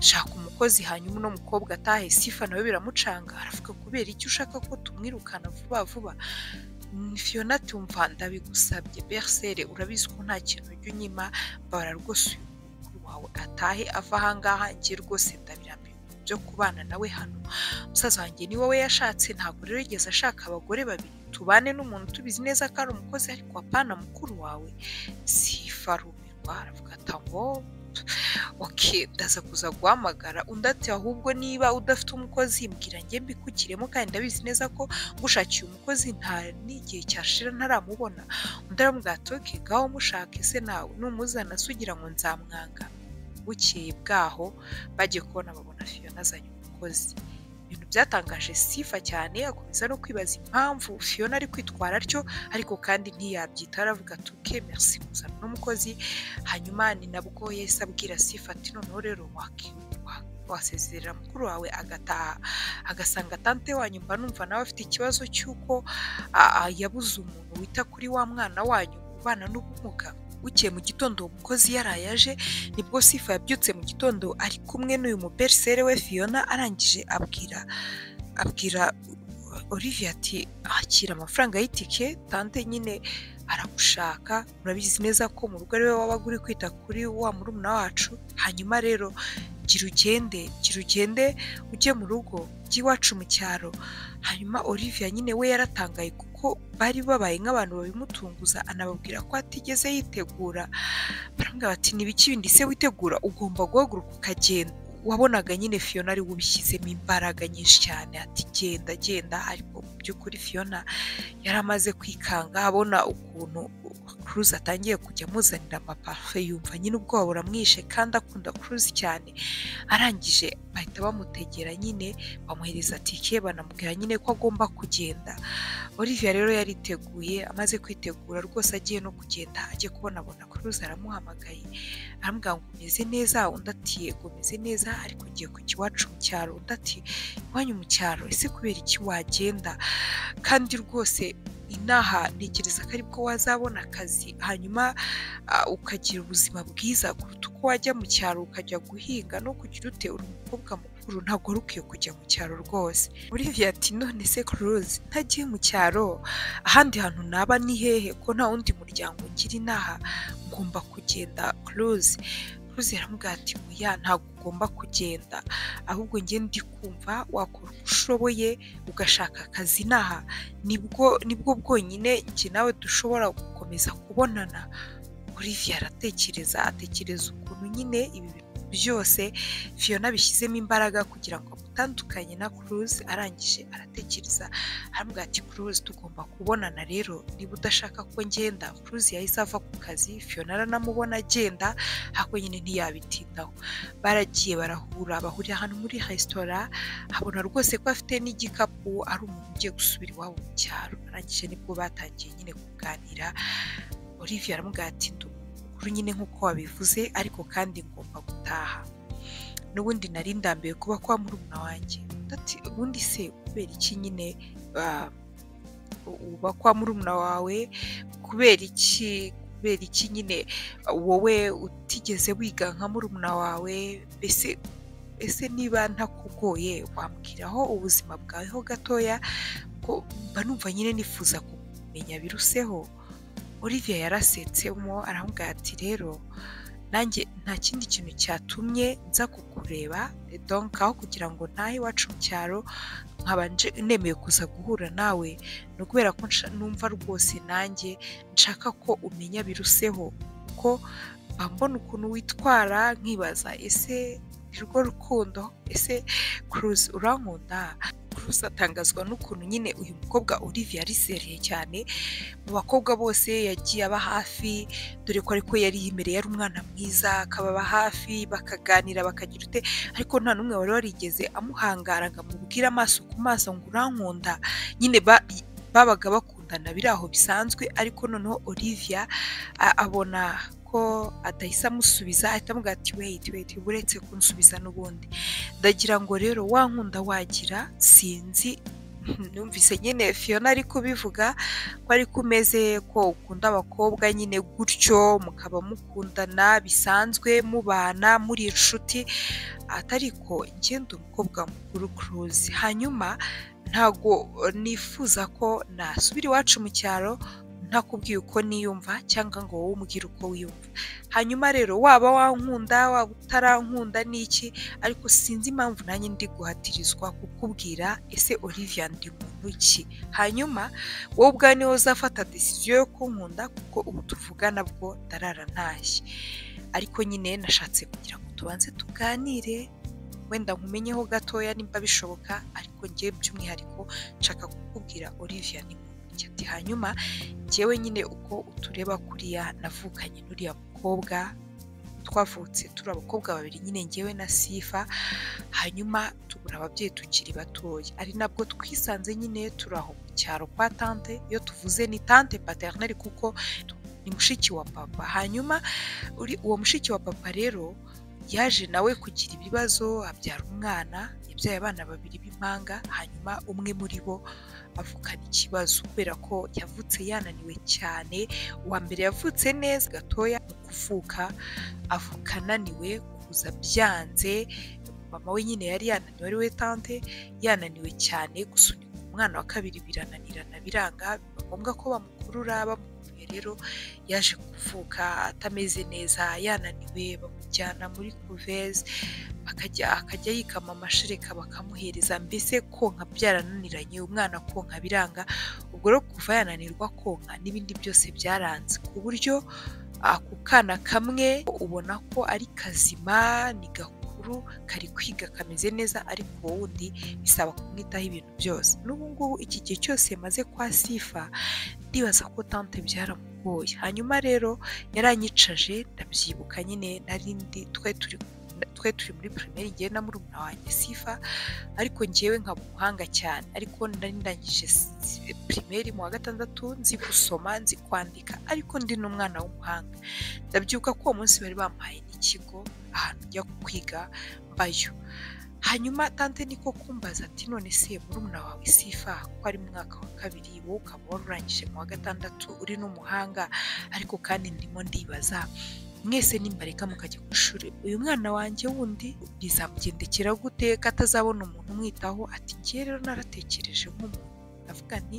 shaka umukozi hanyuma uno mukobwa atahe sifa nawe biramucanga aravuga kubera iki ushaka ko tumwirukana vuba vuba fiyona tumva ndabigusabye bersere urabizi ko nta kintu ujya unyima bara rwose uyu mukuru wawe atahe ava ahangaha njye rwose ndabirambiwe byo kubana nawe hano musaza wanjye ni wowe yashatse ntabwo rero yigeze ashaka abagore babiri tubane n'umuntu tubizi neza ko ari umukozi ariko apana mukuru wawe sifa rumirwa aravuga ati ngo oke ndaza kuza guhamagara undi ati ahubwo niba udafite umukozi mbwira njye mbikukiremo kandi ndabizi neza ko ngushakiye umukozi nta n'igihe cyashira ntaramubona undi aramubwira ati oke ngaho mushake se nawe numuzana se ugira ngo nzamwanga bukeye bwaho bagiye kubona babona fiyona azanye umukozi ibintu byatangaje sifa cyane akomeza no kwibaza impamvu fiyona ari kwitwara atyo ariko kandi ntiyabyita aravuga ati uke merci kuzana n'umukozi hanyuma ni nabwo yahise abwira sifa ati noneho rero wasezerera mukuru wawe agataha agasanga tante wanyu mba numva nawe afite ikibazo cy'uko yabuze umuntu wita kuri wa mwana wanyu ubana n'ubumuga bukeye mu gitondo uwo mukozi yaraye aje nibwo sifa yabyutse mu gitondo ari kumwe n'uyu muberisere we fiyona arangije abwira abwira olivia ati akira amafaranga y'itike tante nyine aragushaka urabizi neza ko mu rugo ariwe wabaga uri kwita kuri wa murumuna wacu hanyuma rero gira ugende gira ugende ujye mu rugo ujye iwacu mu cyaro hanyuma olivia nyine we yaratangaye kuko bari babaye nk'abantu babimutunguza anababwira ko atigeze yitegura barambwira bati n'ibiki bindi se witegura ugomba guhaguruka ukagenda wabonaga nyine fiyona ari we ubishyizemo imbaraga nyinshi cyane ati genda genda ariko mu by'ukuri fiyona yari amaze kwikanga abona ukuntu kuruzi atangiye kujya amuzanira amapafe yumva nyine ubwoba buramwishe kandi akunda kuruzi cyane arangije bahita bamutegera nyine bamuhereza tike banamubwira nyine ko agomba kugenda olivia rero yariteguye amaze kwitegura rwose agiye no kugenda agiye kubonabona kuruzi aramuhamagaye aramubwira ngo umeze neza undi ati yego umeze neza ariko ngiye kujya iwacu mu cyaro undi ati iwanyu mu cyaro ese kubera iki wagenda kandi rwose inaha ntekereza ko aribwo wazabona akazi hanyuma ukagira ubuzima bwiza kuruta uko wajya mu cyaro ukajya guhinga no kugira ute uri umukobwa mukuru ntabwo wari ukwiye kujya mu cyaro rwose olivia ati none se kuruzi ntagiye mu cyaro ahandi hantu naba ni hehe ko nta wundi muryango ngira inaha ngomba kugenda kuruzi kuruzi aramubwira ati oya ntabwo ugomba kugenda ahubwo njye ndi kumva wakora uko ushoboye ugashaka akazi inaha nibwo nibwo bwonyine njye nawe dushobora gukomeza kubonana olivia aratekereza atekereza ukuntu nyine ibi bintu byose fiyona bishyizemo imbaraga kugira ngo amutandukanye na kuruzi arangije aratekereza aramubwira ati kuruzi tugomba kubonana rero niba udashaka ko ngenda kuruzi yahise ava ku kazi fiyona aranamubona agenda ariko nyine ntiyabitindaho baragiye barahura bahurira ahantu muri resitora abona rwose ko afite n'igikapu ari umuntu ugiye gusubira iwabo mu cyaro arangije nibwo batangiye nyine kuganira olivia aramubwira ati ndumukuru nyine nk'uko wabivuze ariko kandi ngomba gutaha n'ubundi nari ndambiwe kuba kwa murumuna wanjye ubundi se kubera iki nyine uba kwa murumuna wawe kubera iki kubera iki nyine wowe utigeze wiga nka murumuna wawe mbese ese niba ntakugoye wambwiraho ubuzima bwawe ho gatoya ko mba numva nyine nifuza kumenya biruseho olivia yarasetsemo aramubwira ati rero nanjye nta kindi kintu cyatumye nza kukureba donka aho kugira ngo ntahe iwacu mu cyaro nkabanje nemeye kuza guhura nawe ni ukubera ko numva rwose nanjye nshaka ko umenya biruseho kuko mbona ukuntu witwara nkibaza ese ni rwo rukundo ese kuruzi urankunda kuruzi atangazwa n'ukuntu nyine uyu mukobwa olivia yari sereye cyane mu bakobwa bose yagiye aba hafi dore ko ariko yari yimereye ari umwana mwiza akababa hafi bakaganira bakagira ute ariko nta n'umwe wari warigeze amuhangara ngo amubwire amaso ku maso ngo urankunda nyine babaga bakunda bakundana biri aho bisanzwe ariko noneho olivia a- abona ko atahise amusubiza ahita amubwira ati weyiti weyiti uba uretse kunsubiza n'ubundi ndagira ngo rero wa nkunda wagira sinzi numvise nyine fiyona ari kubivuga ko ari ku meze ko ukunda abakobwa nyine gutyo mukaba mukundana bisanzwe mubana muri inshuti atari ko ngenda umukobwa mukuru kuruzi hanyuma ntago nifuza ko nasubira iwacu mu cyaro ntakubwiye uko niyumva cyangwa ngo wowe umbwire uko wiyumva hanyuma rero waba wankunda waba utarankunda n'iki ariko sinzi impamvu nanjye ndi guhatirizwa kukubwira ese olivia ndi muntu ki hanyuma wowe ubwawe niwe uzafata desiziyo yo kunkunda kuko ubu tuvugana bwo ndarara ntashye ariko nyine nashatse kugira ngo tubanze tuganire wenda nkumenyeho gatoya nimba bishoboka ariko ngewe by'umwihariko nshaka kukubwira olivia ni muntu ki ati hanyuma njyewe nyine uko utureba kuriya navukanye n'uriya mukobwa twavutse turi abakobwa babiri nyine ngewe na sifa hanyuma tubura ababyeyi tukiri batoya ari nabwo twisanze nyine turi aho mu cyaro kwa tante iyo tuvuze ni tante paternelle kuko ni mushiki wa papa hanyuma uri- uwo mushiki wa papa rero yaje nawe kugira ibibazo abyara umwana yabyaye abana babiri b'impanga hanyuma umwe muri bo avukana ikibazo kubera ko yavutse yananiwe cyane uwa mbere yavutse neza gatoya mu kuvuka avuka ananiwe kuza byanze mama we nyine yari yananiwe ari we tante yananiwe cyane gusunika umwana wa kabiri birananirana biranga biba ngombwa ko bamukurura bamukuye rero yaje kuvuka atameze neza yananiwe bamujyana muri kuveze akajya akajya yikama amashereka bakamuhereza mbese konka byarananiranye umwana konka biranga ubwo rero kuva yananirwa konka n'ibindi byose byaranze ku buryo ako kana kamwe ubona ko ari kazima ni gakuru kari kwiga kameze neza ariko uwo wundi bisaba kumwitaho ibintu byose n'ubu ngubu iki gihe cyose yamaze kwa sifa ndibaza ko tante byaramugoye hanyuma rero yaranyicaje ndabyibuka nyine nari ndi twari turi twari turi muri pirimeri ngewe na murumuna wanjye sifa ariko ngewe nkaba umuhanga cyane ariko nari ndangije s- pirimeri mu wa gatandatu nzi gusoma nzi kwandika ariko ndi n'umwana w'umuhanga ndabyibuka ko uwo munsi bari bampaye n'ikigo ahantu njya kwiga mbayo hanyuma tante niko kumbaza ati none se murumuna wawe sifa ko ari mu mwaka wa kabiri wowe ukaba wari urangije mu wa gatandatu uri n'umuhanga ariko kandi ndimo ndibaza mwese nimbareka mukajya ku ishuri uyu mwana wanjye wundi bizamugendekera gute ko atazabona umuntu umwitaho ati ngiye rero naratekereje nk'umuntu ndavuga nti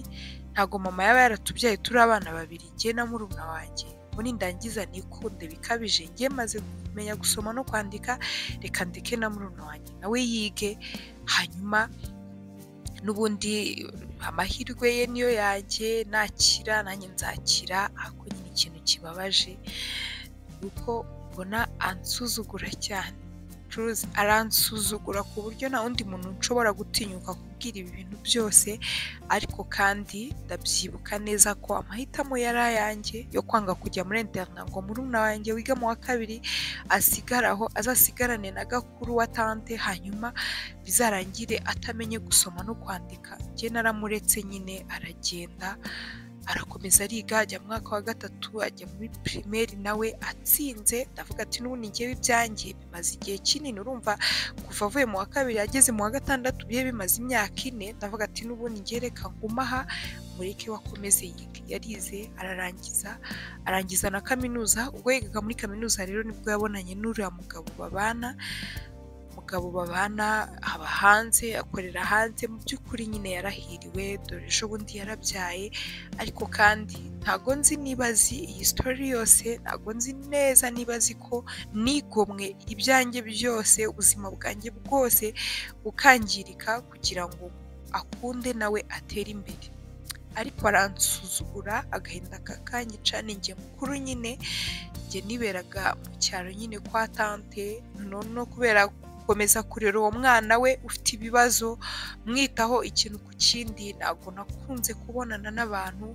ntabwo mama yaba yaratubyaye turi abana babiri ngiye na murumuna wanjye muri ndangiza nikunde bikabije ngiye maze kumenya gusoma no kwandika reka ndeke na murumuna wanjye nawe yige hanyuma n'ubundi amahirwe ye niyo yanjye nakira nanjye nzakira ariko nyine ikintu kibabaje ni uko mbona ansuzugura cyane curuzi aransuzugura ku buryo nta wundi muntu nshobora gutinyuka kubwira ibi bintu byose ariko kandi ndabyibuka neza ko amahitamo yari ayanjye yo kwanga kujya muri interina ngo murumuna wanjye wiga mu wa kabiri asigaraho azasigarane na gakuru wa tante hanyuma bizarangire atamenye gusoma no kwandika njye naramuretse nyine aragenda arakomeza ariga ajya mu mwaka wa gatatu ajya muri pirimeri nawe atsinze ndavuga ati n'ubundi ngewe ibyanjye bimaze igihe kinini urumva kuva avuye mu wa kabiri ageze mu wa gatandatu biye bimaze imyaka ine ndavuga ati n'ubundi ngewe reka nguma aha mureke we akomeze yige yarize ararangiza arangiza na kaminuza ubwo yigaga muri kaminuza rero nibwo yabonanye n'uriya mugabo babana umugabo babana aba hanze akorera hanze mu by'ukuri nyine yarahiriwe dore ejo bundi yarabyaye ariko kandi ntago nzi niba azi iyi sitori yose ntago nzi neza niba azi ko nigomwe ibyanjye byose ubuzima bwanjye bwose bukangirika kugira ngo akunde nawe atere imbere ariko aransuzugura agahinda kakanyicana njye mukuru nyine njye niberaga mu cyaro nyine kwa tante noneho no kubera gukomeza kurera uwo mwana we ufite ibibazo mwitaho ikintu ku kindi ntabwo nakunze kubonana n'abantu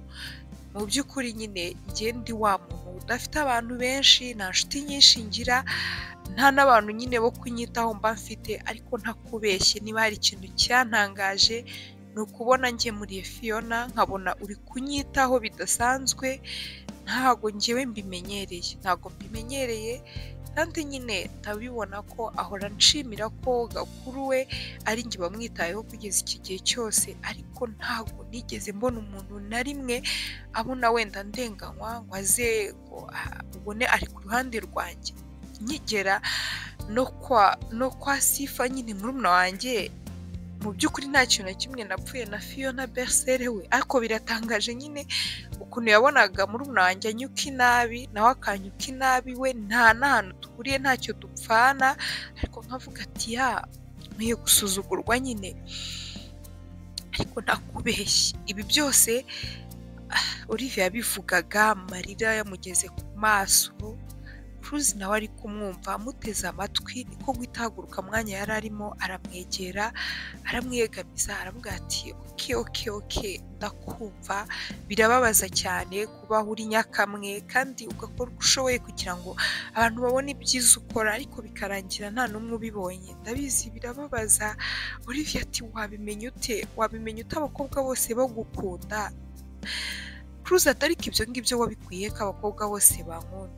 mu by'ukuri nyine njye ndi wa muntu udafite abantu benshi nta nshuti nyinshi ngira nta n'abantu nyine bo kunyitaho mba mfite ariko ntakubeshye niba hari ikintu cyantangaje ni ukubona njye muri fiyona nkabona uri kunyitaho bidasanzwe ntabwo ngewe mbimenyereye ntabwo mbimenyereye kandi nyine ntabibona ko ahora nshimira ko gakuru we ari njye bamwitayeho kugeza iki gihe cyose ariko ntabwo nigeze mbona umuntu na rimwe abona wenda ndenganywa ngo aze ngo ubone ari ku ruhande rwanjye nkigera no kwa no kwa sifa nyine murumuna wanjye mu by'ukuri nta kintu na kimwe napfuye na fiyona berisere we ariko biratangaje nyine ukuntu yabonaga murumuna wanjye anyuka inabi nawe akanyuka inabi we nta n'ahantu duhuriye ntacyo dupfana ariko nkavuga ati ya nkwiye gusuzugurwa nyine ariko ntakubeshye ibi byose Olivia yabivugaga amarira yamugeze ku maso Cruz nawe ari kumwumva amuteze amatwi niko guhita ahaguruka mwanya yari arimo aramwegera aramwiyegamiza aramubwira ati oke oke oke ndakumva birababaza cyane kuba uri nyakamwe kandi ugakora uko ushoboye kugira ngo abantu babone ibyiza ukora ariko bikarangira nta n'umwe ubibonye ndabizi birababaza Olivia ati wabimenya ute wabimenya ute abakobwa bose bagukunda Cruz atari ibyo ngibyo wabikwiye ko abakobwa bose bankunda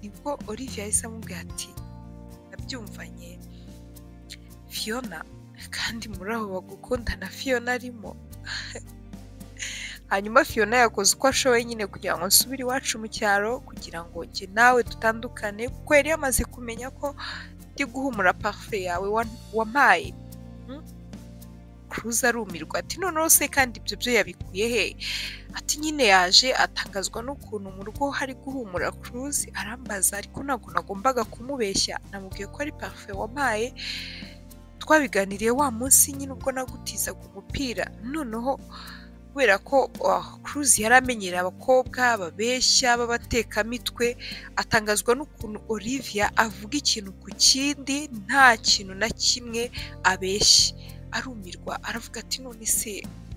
nibwo Olivia yahise amubwira ati nabyumvanye fiyona kandi muri abo bagukundana fiyona arimo hanyuma fiyona yakoze uko ashoboye nyine kugira ngo nsubire iwacu mu cyaro kugira ngo njye nawe dutandukane kuko yari yamaze kumenya ko ndi guhumura parufe yawe wampaye kuruza arumirwa ati noneho se kandi ibyo byo yabikuye he ati nyine yaje atangazwa n'ukuntu mu rugo hari guhumura kuruzi arambaza ariko ntabwo nagombaga kumubeshya namubwiye ko ari parufe wampaye twabiganiriye wa munsi nyine ubwo nagutizaga umupira noneho kubera ko kuruzi yari amenyereye abakobwa babeshya b'abatekamitwe atangazwa n'ukuntu Olivia avuga ikintu ku kindi nta kintu na kimwe abeshye arumirwa aravuga ati none se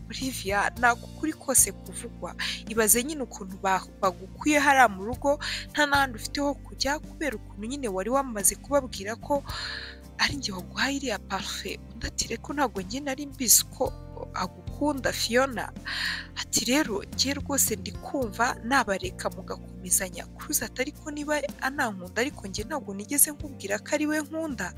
Olivia ntabwo ukuri kose kuvugwa ibaze nyine ukuntu bagukuye hariya mu rugo nta n'ahandi ufite ho kujya kubera ukuntu nyine wari wamaze kubabwira ko ari njye waguhaye iriya parufe undi ati reko ntabwo njye nari mbizi ko agukunda fiyona ati rero njye rwose ndi kumva nabareka mugakomezanya kuruza ariko niba anankunda ariko njye ntabwo nigeze nkubwira ko ari we nkunda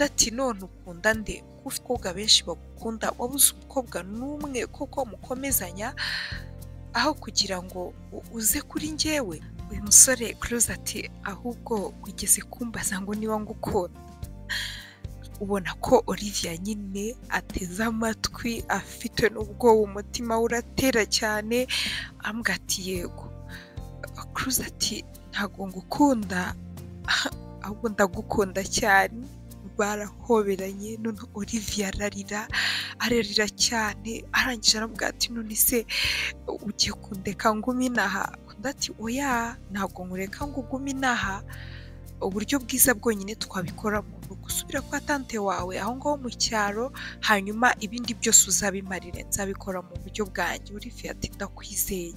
ati none ukunda nde kuko abakobwa benshi bagukunda wabuze umukobwa n'umwe kuko mukomezanya aho kugira ngo uze kuri ngewe uyu musore kuruza ati ahubwo wigeze kumbaza ngo niba ngukunda ubona ko Olivia nyine ateze amatwi afite n'ubwoba umutima uratera cyane ambwa ati yego kuruza ati ntabwo ngukunda ahubwo ndagukunda cyane barahoberanye none Olivia ararira ararira cyane arangije aravuga ati none se ugiye kundeka ngume inaha undi ati oya ntabwo nkureka ngo ugume inaha uburyo bwiza bwonyine twabikoramo ni ugusubira kwa tante wawe aho ngaho mu cyaro hanyuma ibindi byose uzabimarire nzabikora mu buryo bwanjye Olivia ati ndakwizeye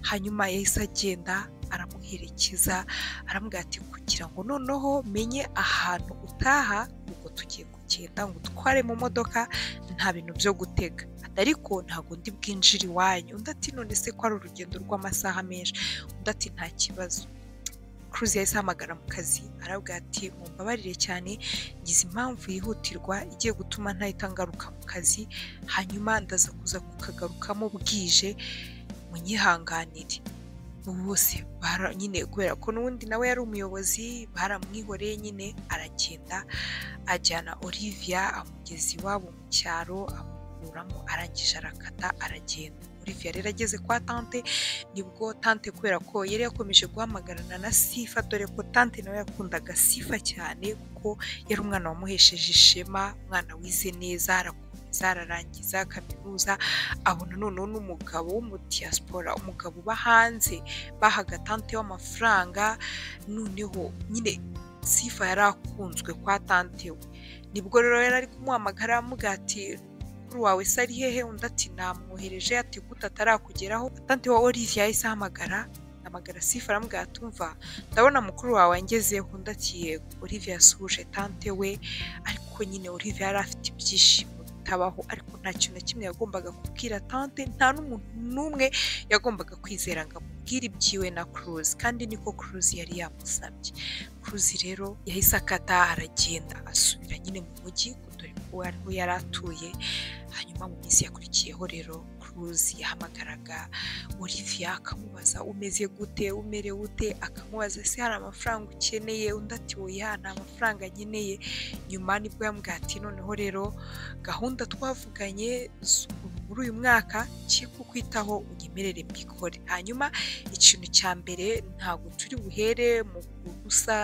hanyuma yahise agenda aramuherekeza aramubwira ati kugira ngo noneho menye ahantu utaha ubwo tugiye kugenda ngo utware mu modoka nta bintu byo gutega ariko ntabwo undi bwinjira iwanyu undi ati none se ko ari urugendo rw'amasaha menshi undi ati nta kibazo Cruz yahise ahamagara mu kazi arabwira ati mumbabarire cyane ngize impamvu yihutirwa igiye gutuma ntahita ngaruka mu kazi hanyuma ndaza kuza kukagarukamo bwije munyihanganire bose nyine kubera ko n'ubundi nawe yari umuyobozi baramwihoreye nyine aragenda ajyana Olivia amugeza iwabo mu cyaro amukuramo arangije arakata aragenda Olivia rero ageze kwa tante nibwo tante kubera ko yari yakomeje guhamagarana na sifa dore ko tante nawe yakundaga sifa cyane kuko yari umwana wamuhesheje ishema umwana wize neza zararangiza kaminuza abona noneho n'umugabo w'umudiyasipora umugabo uba hanze bahaga tante w'amafaranga noneho nyine sifa yari akunzwe kwa tante we nibwo rero yari ari kumuhamagara amuga ati mukuru wawe se ari hehe undi ati namwohereje ati gute atarakugeraho tante wa Olivia yahise ahamagara amagara sifa aramubwira atumva ndabona mukuru wawe angezeho undi ati yego Olivia yasuhuje tante we ariko nyine Olivia yari afite ibyishimo bitabaho ariko nta kintu na kimwe yagombaga kubwira tante nta n'umuntu n'umwe yagombaga kwizera ngo amubwire ibyiwe na kuruzi kandi niko kuruzi yari yamusabye kuruzi rero yahise akata aragenda asubira nyine mu mujyi dore ko ariho yari atuye hanyuma mu minsi yakurikiyeho rero kuruzi yahamagaraga Olivia akamubaza umeze gute umerewe ute akamubaza se hari amafaranga ukeneye undi ati oya nta mafaranga nkeneye nyuma nibwo yambwiye ati noneho rero gahunda twavuganye muri uyu mwaka ngiye kukwitaho unyemerere mbikore hanyuma ikintu cya mbere ntabwo turi buhere mu gusa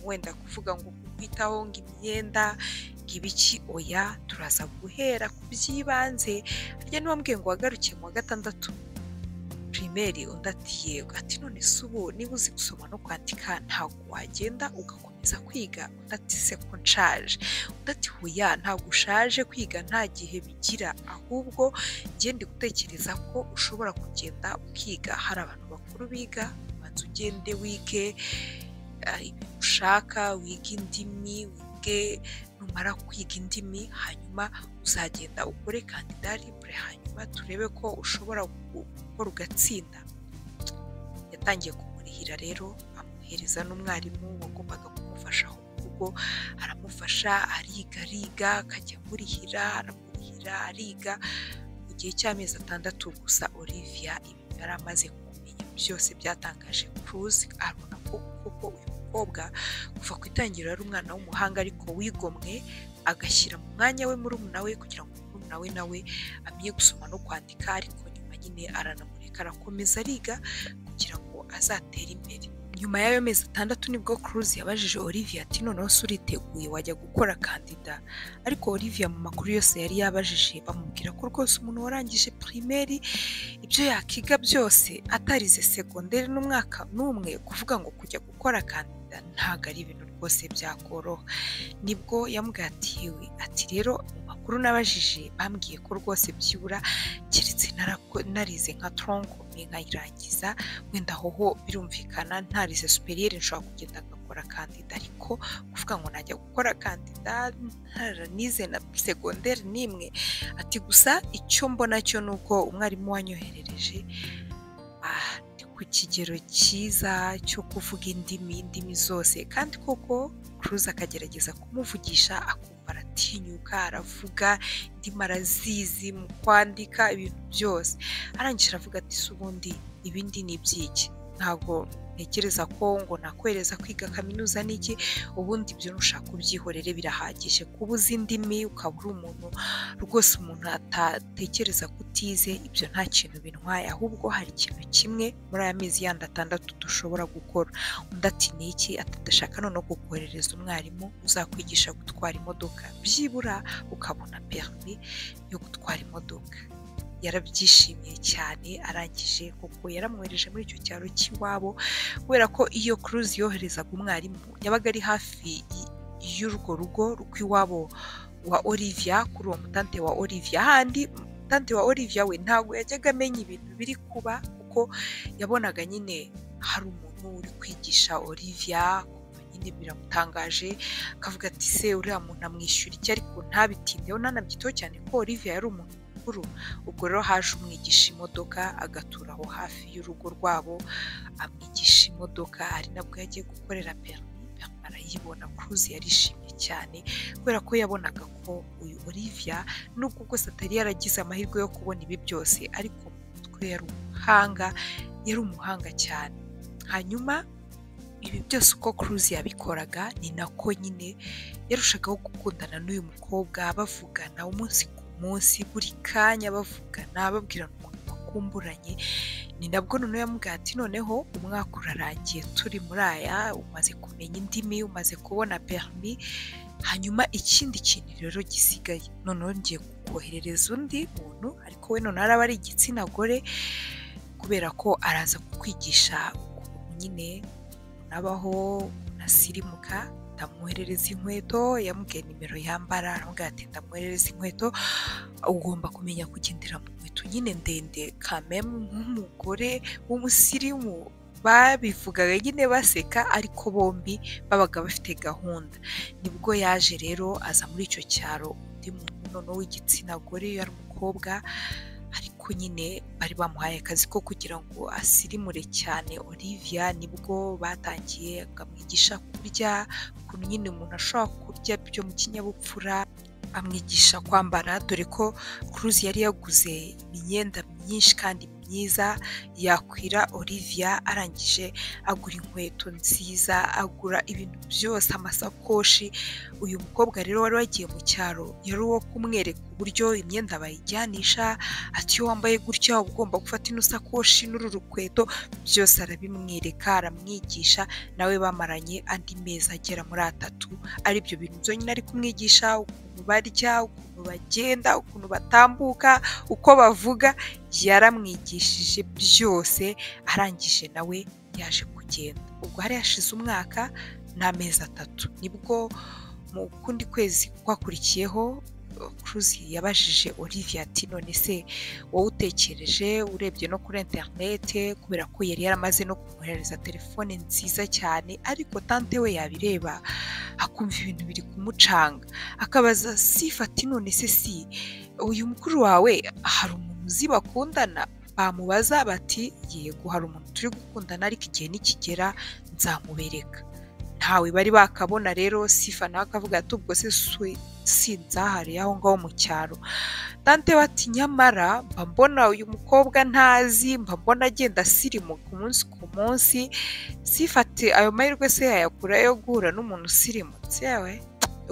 wenda kuvuga ngo kukwitaho ngo imyenda ngo ibiki oya turaza guhera ku by'ibanze harya niba mbwiye ngo wagaruke mu wa gatandatu pirimeri undi ati yego ati none se ubu niba uzi gusoma no kwandika ntabwo wagenda ugakomeza kwiga undi ati se ko nshaje undi ati huya ntabwo ushaje kwiga nta gihe bigira ahubwo ngende gutekereza ko ushobora kugenda ukiga hari abantu bakuru biga ubanza ugende wige ibintu ushaka wiga indimi wige numara kwiga indimi hanyuma uzagenda ukore kandidari bure hanyuma turebe ko ushobora gukora ugatsinda yatangiye kumurihira rero amuhereza n'umwarimu wagombaga kumufasha aho mu rugo aramufasha ariga ariga akajya amurihira aramurihira ariga mu gihe cy'amezi atandatu gusa olivia ibi yari amaze kumenya byose byatangaje kuruzi arabona ko kuko uyu mukobwa kuva ku itangiriro ari umwana w'umuhanga ariko wigomwe agashyira mu mwanya we murumuna we kugira ngo murumuna we nawe amenye gusoma no kwandika ariko nyuma nyine aranamureka arakomeza ariga kugira ngo azatere imbere nyuma y'ayo mezi atandatu nibwo kuruzi yabajije olivia ati noneho se uriteguye wajya gukora kandida ariko olivia mu makuru yose yari yabajije bamubwira ko rwose umuntu warangije pirimeri ibyo yakiga byose atarize segonderi n'umwaka n'umwe kuvuga ngo kujya gukora kandida ntabwo ari ibintu rwose byakoroha nibwo yamugatiwe ati rero mu makuru nabajije bambwiye ko rwose byibura keretse narize nka tronko nkayirangiza wenda hoho birumvikana ntarize superiyeri nshobora kugenda ngakora kandida ariko kuvuga ngo najya gukora kandida ntaranize na segonderi n'imwe ati gusa icyo mbona cyo ni uko umwarimu wanyoherereje ku kigero cyiza cyo kuvuga indimi indimi zose kandi koko kuruza akagerageza kumuvugisha akumva aratinyuka aravuga indimi arazizi mu kwandika ibintu byose arangije aravuga ati se ubundi ibindi ni iby'iki ntabwo ntekereza ko ngo nakohereza kwiga kaminuza n'iki ubundi ibyo nushaka ubyihorere birahagije kuba uzi indimi ukaba uri umuntu rwose umuntu atatekereza kutize ibyo nta kintu bintwaye ahubwo hari ikintu kimwe muri aya mezi yandi atandatu dushobora gukora undi ati ni iki atadashaka noneho kukoherereza umwarimu uzakwigisha gutwara imodoka byibura ukabona perimi yo gutwara imodoka yarabyishimiye cyane arangije kuko yaramwohereje muri icyo cyaro cy'iwabo kubera ko iyo kuruzi yoherezaga umwarimu yabaga ari hafi y'urwo rugo rw'iwabo wa olivia kuri uwo mutante wa olivia handi mutante wa olivia we ntabwo yajyaga amenya ibintu biri kuba kuko yabonaga nyine hari umuntu uri kwigisha olivia nyine biramutangaje akavuga ati se uriya muntu amwishyura iki ariko ntabitindeho ntanabyiteho cyane ko olivia yari umuntu ubwo rero haje umwigisha imodoka agatura aho hafi y'urugo rwabo amwigisha imodoka ari nabwo yagiye gukorera perimi arayibona kuruzi yarishimye cyane kubera ko yabonaga ko uyu olivia nubwo bwose atari yaragize amahirwe yo kubona ibi byose ariko mu mutwe yari umuhanga yari umuhanga cyane hanyuma ibi byose uko kuruzi yabikoraga ni nako nyine yarushagaho gukundana n'uyu mukobwa bavugana umunsi ku munsi buri kanya bavugana babwirana ukuntu bakumburanye ni nabwo noneho yamubwira ati noneho umwaka urarangiye turi muri aya umaze kumenya indimi umaze kubona perimi hanyuma ikindi kintu rero gisigaye noneho ngiye kukoherereza undi muntu ariko we noneho araba ari igitsina gore kubera ko araza kukwigisha ukuntu nyine unabaho unasirimuka ndamwoherereza inkweto yamubwiye nimero yambara aramubwira ati ndamwoherereza inkweto ugomba kumenya kugendera mu nkweto nyine ndende kamemu nk'umugore w'umusirimu babivugaga nyine baseka ariko bombi babaga bafite gahunda nibwo yaje rero aza muri icyo cyaro undi muntu noneho w'igitsina gore iyo ari umukobwa ariko nyine bari bamuhaye akazi ko kugira ngo asirimure cyane olivia nibwo batangiye akamwigisha kurya ukuntu nyine umuntu ashobora kurya byo mu kinyabupfura amwigisha kwambara dore ko kuruzi yari yaguze imyenda myinshi kandi myiza yakwira olivia arangije agura inkweto nziza agura ibintu byose amasakoshi uyu mukobwa rero wari wagiye mu cyaro yari uwo kumwereka uburyo imyenda bayijyanisha ati iyo wambaye gutya uba ugomba gufata ino sakoshi n'uru rukweto byose arabimwereka aramwigisha nawe bamaranye andi mezi agera muri atatu aribyo bintu byonyine ari kumwigisha ukuntu barya ukuntu bagenda ukuntu batambuka uko bavuga yaramwigishije byose arangije nawe yaje kugenda ubwo hari hashize umwaka n'amezi atatu nibwo mu kundi kwezi kwakurikiyeho Cruz yabajije Olivia ati none se wowe utekereje urebye no kuri interinete kubera ko yari yaramaze no kumwoherereza telefone nziza cyane ariko tante we yabireba akumva ibintu biri kumucanga akabaza sifati none se si uyu mukuru wawe hari umuntu uzi bakundana bamubaza bati yego hari umuntu turi gukundana ariko igihe nikigera nzamubereka ntawe bari bakabona rero sifa nawe akavuga ati ubwo se si nzahari aho ngaho mu cyaro tante bati nyamara mba mbona uyu mukobwa ntazi mba mbona agenda asirimuka umunsi ku munsi sifate ayo mahirwe se yayakura yo guhura n'umuntu usirimutse we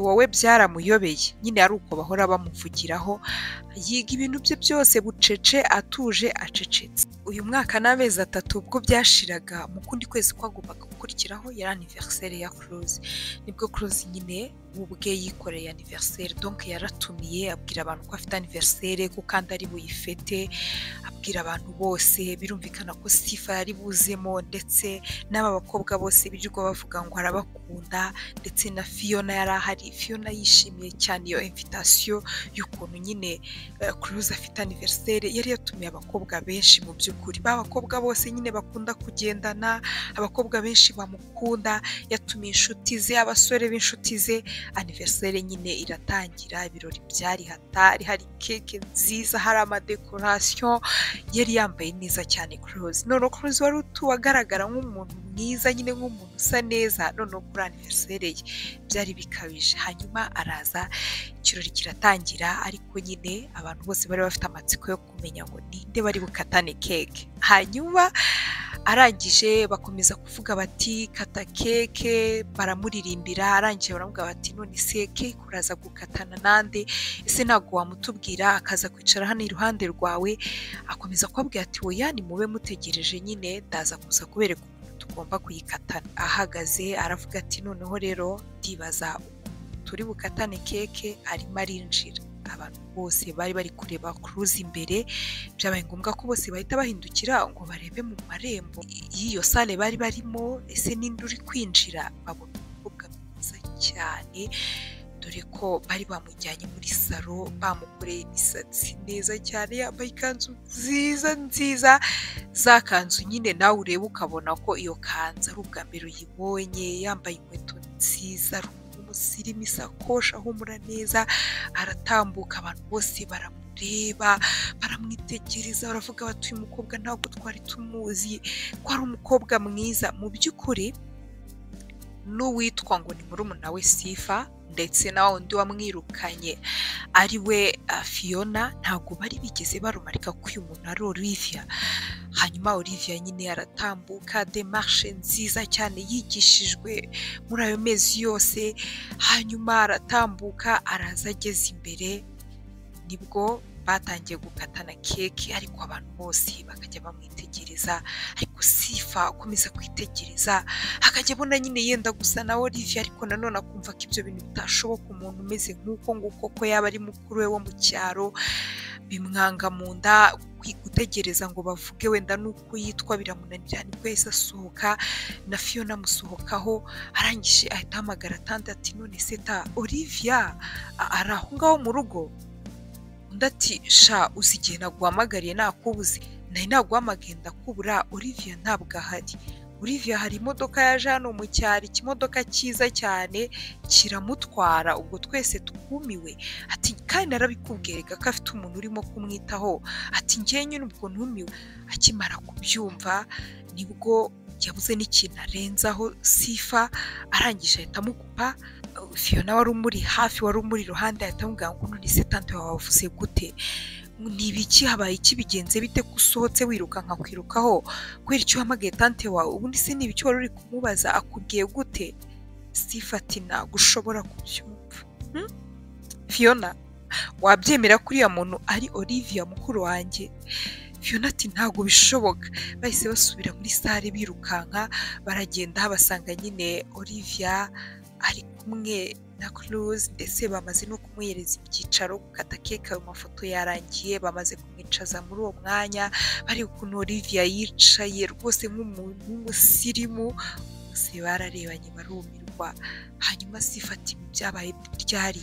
wowe byaramuyobeye nyine ari uko bahora bamuvugiraho yiga ibintu bye byose bucece atuje acecetse uyu mwaka n'amezi atatu ubwo byashiraga mu kundi kwezi kwagombaga gukurikiraho yari aniveriseri ya kuruzi nibwo kuruzi nyine ubwe yikoreye aniveriseri donke yaratumiye abwira abantu ko afite aniveriseri ko kandi ari buyifete abwira abantu bose birumvikana ko sifa yari buzemo ndetse n'aba bakobwa bose birirwa bavuga ngo arabakunda ndetse na fiyona yari ahari fiyona yishimiye cyane iyo invitasiyo y'ukuntu nyine kuruzi afite aniveriseri yari yatumiye abakobwa benshi mu by'ukuri ba bakobwa bose nyine bakunda kugendana abakobwa benshi bamukunda yatumiye inshuti ze abasore b'inshuti ze aniveriseri nyine iratangira ibirori byari hatari hari keke nziza hari amadekorasiyo yari yambaye neza cyane kuruzi noneho kuruzi wari utuwe agaragara nk'umuntu mwiza nyine nk'umuntu usa neza noneho kuri aniveriseri ye byari bikabije hanyuma araza ikirori kiratangira ariko nyine abantu bose bari bafite amatsiko yo kumenya ngo ninde bari bukatane keke hanyuma arangije bakomeza kuvuga bati kata keke baramuririmbira arangije baramuvuga bati none se keke uraza gukatana nande ese ntabwo wamutubwira akaza kwicara hano iruhande rwawe akomeza kubabwira ati wowe yani mube mutegereje nyine ndaza kuza kubereka ukuntu tugomba kuyikatana ahagaze aravuga ati noneho rero ndibaza turi bukatane keke arimo arinjira abantu bose bari bari kureba kuruzi imbere byabaye ngombwa ko bose bahita bahindukira ngo barebe mu marembo y'iyo sale bari barimo ese ninde uri kwinjira babona umukobwa mwiza cyane dore ko bari bamujyanye muri salo bamukoreye imisatsi neza cyane yambaye ikanzu nziza nziza za kanzu nyine nawe ureba ukabona ko iyo kanzu ari ubwa mbere uyibonye yambaye inkweto nziza umusirimu isakoshi ahumura neza aratambuka abantu bose baramureba baramwitegereza baravuga bati uyu mukobwa ntabwo twari tumuzi ko ari umukobwa mwiza mu by'ukuri n'uwitwa ngo ni murumuna we sifa ndetse na wundi wamwirukanye ari we fiyona ntabwo bari bigeze barumarika ko uyu muntu ari olivia hanyuma olivia nyine aratambuka demarshe nziza cyane yigishijwe muri ayo mezi yose hanyuma aratambuka araza ageze imbere nibwo batangiye gukatana keke ariko abantu bose bakajya bamwitegereza ariko sifa akomeza kwitegereza akajya abona nyine yenda gusa na Olivia ariko nanone akumva ko ibyo bintu bitashoboka umuntu umeze nk'uko nguko ko yaba ari mukuru we wo mu cyaro bimwanga mu nda gutegereza ngo bavuge wenda n'uko yitwa biramunanira nibwo yahise asohoka na fiyona amusohokaho arangije ahita ahamagara ati none se ta Olivia ari aho ngaho mu rugo undi ati sha uzi igihe naguhamagariye nakubuze nari naguhamagaye ndakubura Olivia ntabwo ahari Olivia hari imodoka yaje hano mu cyaro ikimodoka cyiza cyane kiramutwara ubwo twese twumiwe ati kandi arabikubwiraga ko afite umuntu urimo kumwitaho ati njye nyine ubwo ntumiwe akimara kubyumva nibwo yabuze n'ikintu arenzaho sifa arangije ahita amukupa fiyona wari umuri hafi wari umuri iruhande ahita amubwira ngo none se tante wawe wavuze gute ni ibiki habaye iki bigenze bite ko usohotse wiruka nkakwirukaho kubera icyo uhamagaye tante wawe ubundi se ni ibiki wari uri kumubaza akubwiye gute sifa ati ntabwo ushobora kubyumva Hmm? fiyona wabyemera ko uriya muntu ari olivia mukuru wanjye fiyona ati ntabwo bishoboka bahise basubira muri sare birukanka baragenda basanga nyine olivia ari kumwe na Cruz ndetse bamaze no kumwereza ibyicaro gukata keke ayo mafoto yarangiye bamaze kumwicaza muri uwo mwanya bari ukuntu Olivia yicaye rwose nk'umuntu w'umusirimu bose bararebanye barumirwa hanyuma sifata ibi byabaye ryari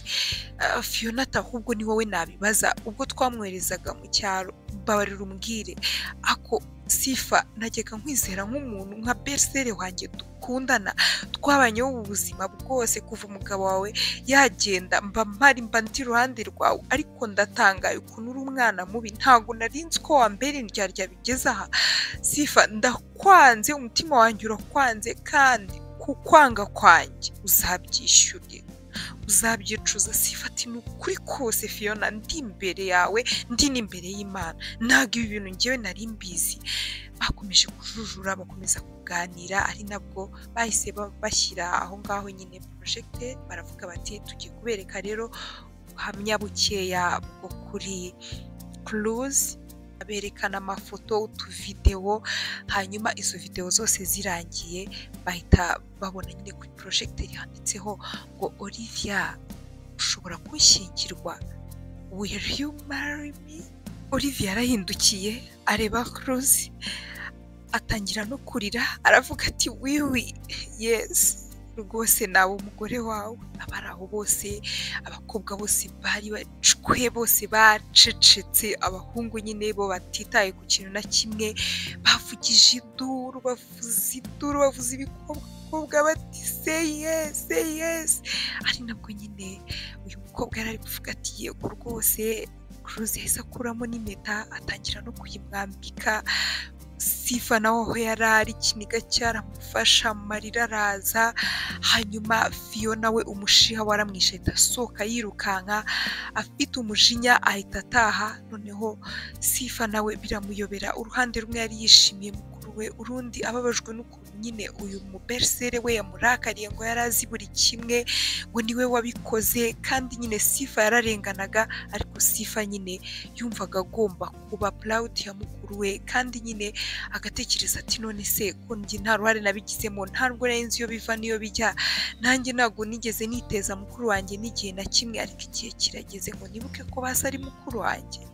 Ah, Fiona ati ahubwo ni wowe nabibaza ubwo twamwoherezaga mu cyaro mbabarira umbwire ako sifa najyaga nkwizera nk'umuntu nka berisere wanjye dukundana twabanyeho ubu buzima bwose kuva umugabo wawe yagenda mba mpari mba ndi iruhande rwawe ariko ndatangaye ukuntu uri umwana mubi ntabwo nari nzi ko wambera indyarya bigeze aha sifa ndakwanze umutima wanjye urakwanze kandi ku kwanga kwanjye uzabyishyuye uzabyicuza sifati ni ukuri kose fiyona ndi imbere yawe ndi n'imbere y'imana ntabwo ibi bintu ngewe nari mbizi bakomeje kujujura bakomeza kuganira ari nabwo bahise ba- bashyira aho ngaho nyine porojegite baravuga bati tugiye kubereka rero ubuhamya bukeya bwo kuri kuruzi berekana amafoto utuvidewo hanyuma izo videwo zose zirangiye bahita babona nyine kuri porojegiteri handitseho ngo olivia ushobora kunshyingirwa will you marry me olivia yarahindukiye areba kuruzi atangira no kurira aravuga ati wiwi yesi rwose nawe umugore wawe abari aho bose abakobwa bose bari bacwe bose bacecetse abahungu nyine bo batitaye ku kintu na kimwe bavugije induru bavuza induru bavuza ibikobwa bati say yes say yes ari nabwo nyine uyu mukobwa yari ari kuvuga ati yego rwose kuruzi yahise akuramo n'impeta atangira no kuyimwambika sifa nawe aho yari ari ikiniga cyaramufasha amarira araza hanyuma fiyona we umujiha waramwishe ahita asohoka yirukanka afite umujinya ahita ataha noneho sifa nawe biramuyobera uruhande rumwe yari yishimiye mukuru we urundi ababajwe n'ukuntu nyine uyu mubersere we yamurakariye ngo yari azi buri kimwe ngo niwe wabikoze kandi nyine sifa yararenganaga ariko sifa nyine yumvaga agomba kuba purawudi ya mukuru we kandi nyine agatekereza ati none se ko njye nta ruhare nabigizemo ntabwo nari nzi iyo biva n'iyo bijya nanjye ntabwo nigeze niteza mukuru wanjye n'igihe na kimwe ariko igihe kirageze ngo nibuke ko basi ari mukuru wanjye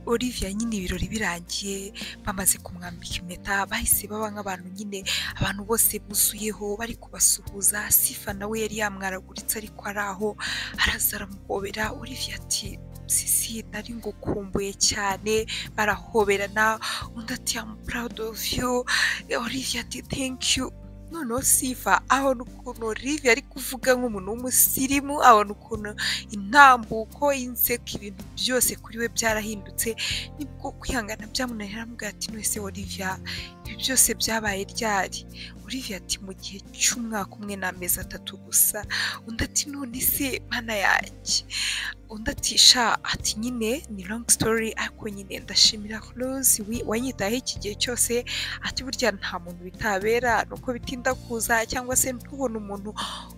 Olivia nyine ibirori birangiye bamaze kumwambika impeta bahise baba nk'abantu nyine abantu bose buzuyeho bari kubasuhuza sifa nawe yari yamwaraguritse ariko ari aho araza aramuhobera Olivia ati sisi nari ngukumbuye cyane barahoberana undi ati am proud of you Olivia ati thank you noneho sifa abona ukuntu Olivia ari kuvuga nk'umuntu w'umusirimu abona ukuntu intambuko inseko ibintu byose kuri we byarahindutse nibwo kwihangana byamunanira aramubwira ati none se Olivia ibi byose byabaye ryari Olivia ati mu gihe cy'umwaka umwe n'amezi atatu gusa undi ati none se mana yanjye undi ati sha ati nyine ni long story ariko nyine ndashimira Rose wi- wanyitayeho iki gihe cyose ati burya nta muntu bitabera ni uko bitinda kuza cyangwa se ntubone umuntu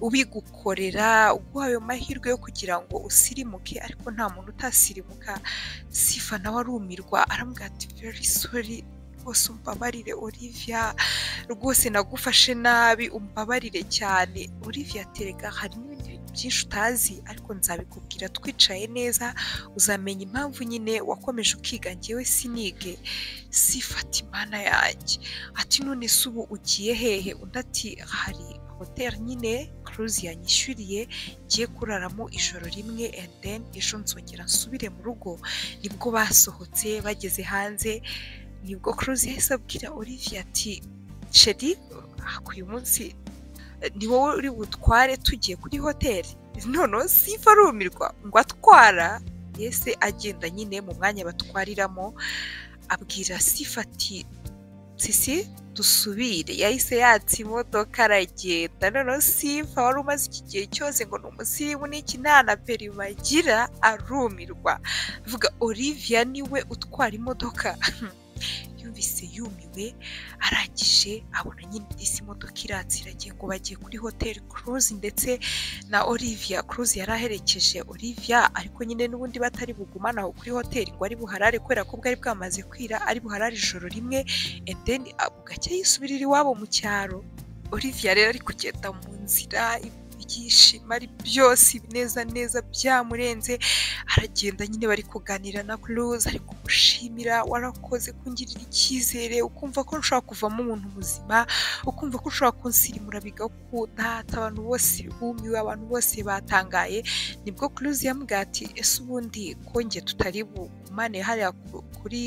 ubigukorera uguha ayo mahirwe yo kugira ngo usirimuke ariko nta muntu utasirimuka sifa nawe arumirwa aramubwira ati very sorry rwose umbabarire Olivia rwose nagufashe nabi umbabarire cyane Olivia terega hari n'ibindi bintu byinshi utazi ariko nzabikubwira twicaye neza uzamenya impamvu nyine wakomeje ukiga ngewe sinige sifata imana yanjye ati none se ubu ugiye hehe undi ati hari hoteli nyine kuruzi yanyishyuriye ngiye kuraramo ijoro rimwe and then ejo nzongera nsubire mu rugo nibwo basohotse bageze hanze nibwo kuruzi yahise abwira Olivia ati Sheri uyu munsi ni wowe uri butware tugiye kuri hoteli noneho sifa arumirwa ngo atwara yese agenda nyine mu mwanya batwariramo abwira sifa ati sisi dusubire yahise yatsa imodoka aragenda noneho sifa wari umaze iki gihe cyose ngo ni umusirimu n'iki nta na perima agira arumirwa avuga olivia niwe utwara imodoka yumvise yumiwe arangije abona nyine disi imodoka iratse iragiye ngo bagiye kuri hoteli kuruzi ndetse na olivia kuruzi yari aherekeje olivia ariko nyine n'ubundi batari bugumane aho kuri hoteli ngo ari buharare kubera ko bwari bwamaze kwira ari buharare ijoro rimwe endeni bugacya yisubirira iwabo mu cyaro olivia rero ari kugenda mu nzira ibyishimo ari byose ibineza neza byamurenze aragenda nyine bari kuganira na kuruze ari kumushimira warakoze kungirira icyizere ukumva ko ushobora kuvamo umuntu muzima ukumva ko ushobora kunsirimura bigakunda abantu bose bumiwe abantu bose batangaye nibwo kuruze yamubwira ati ese ubundi konge tutari bugumane hariya kuri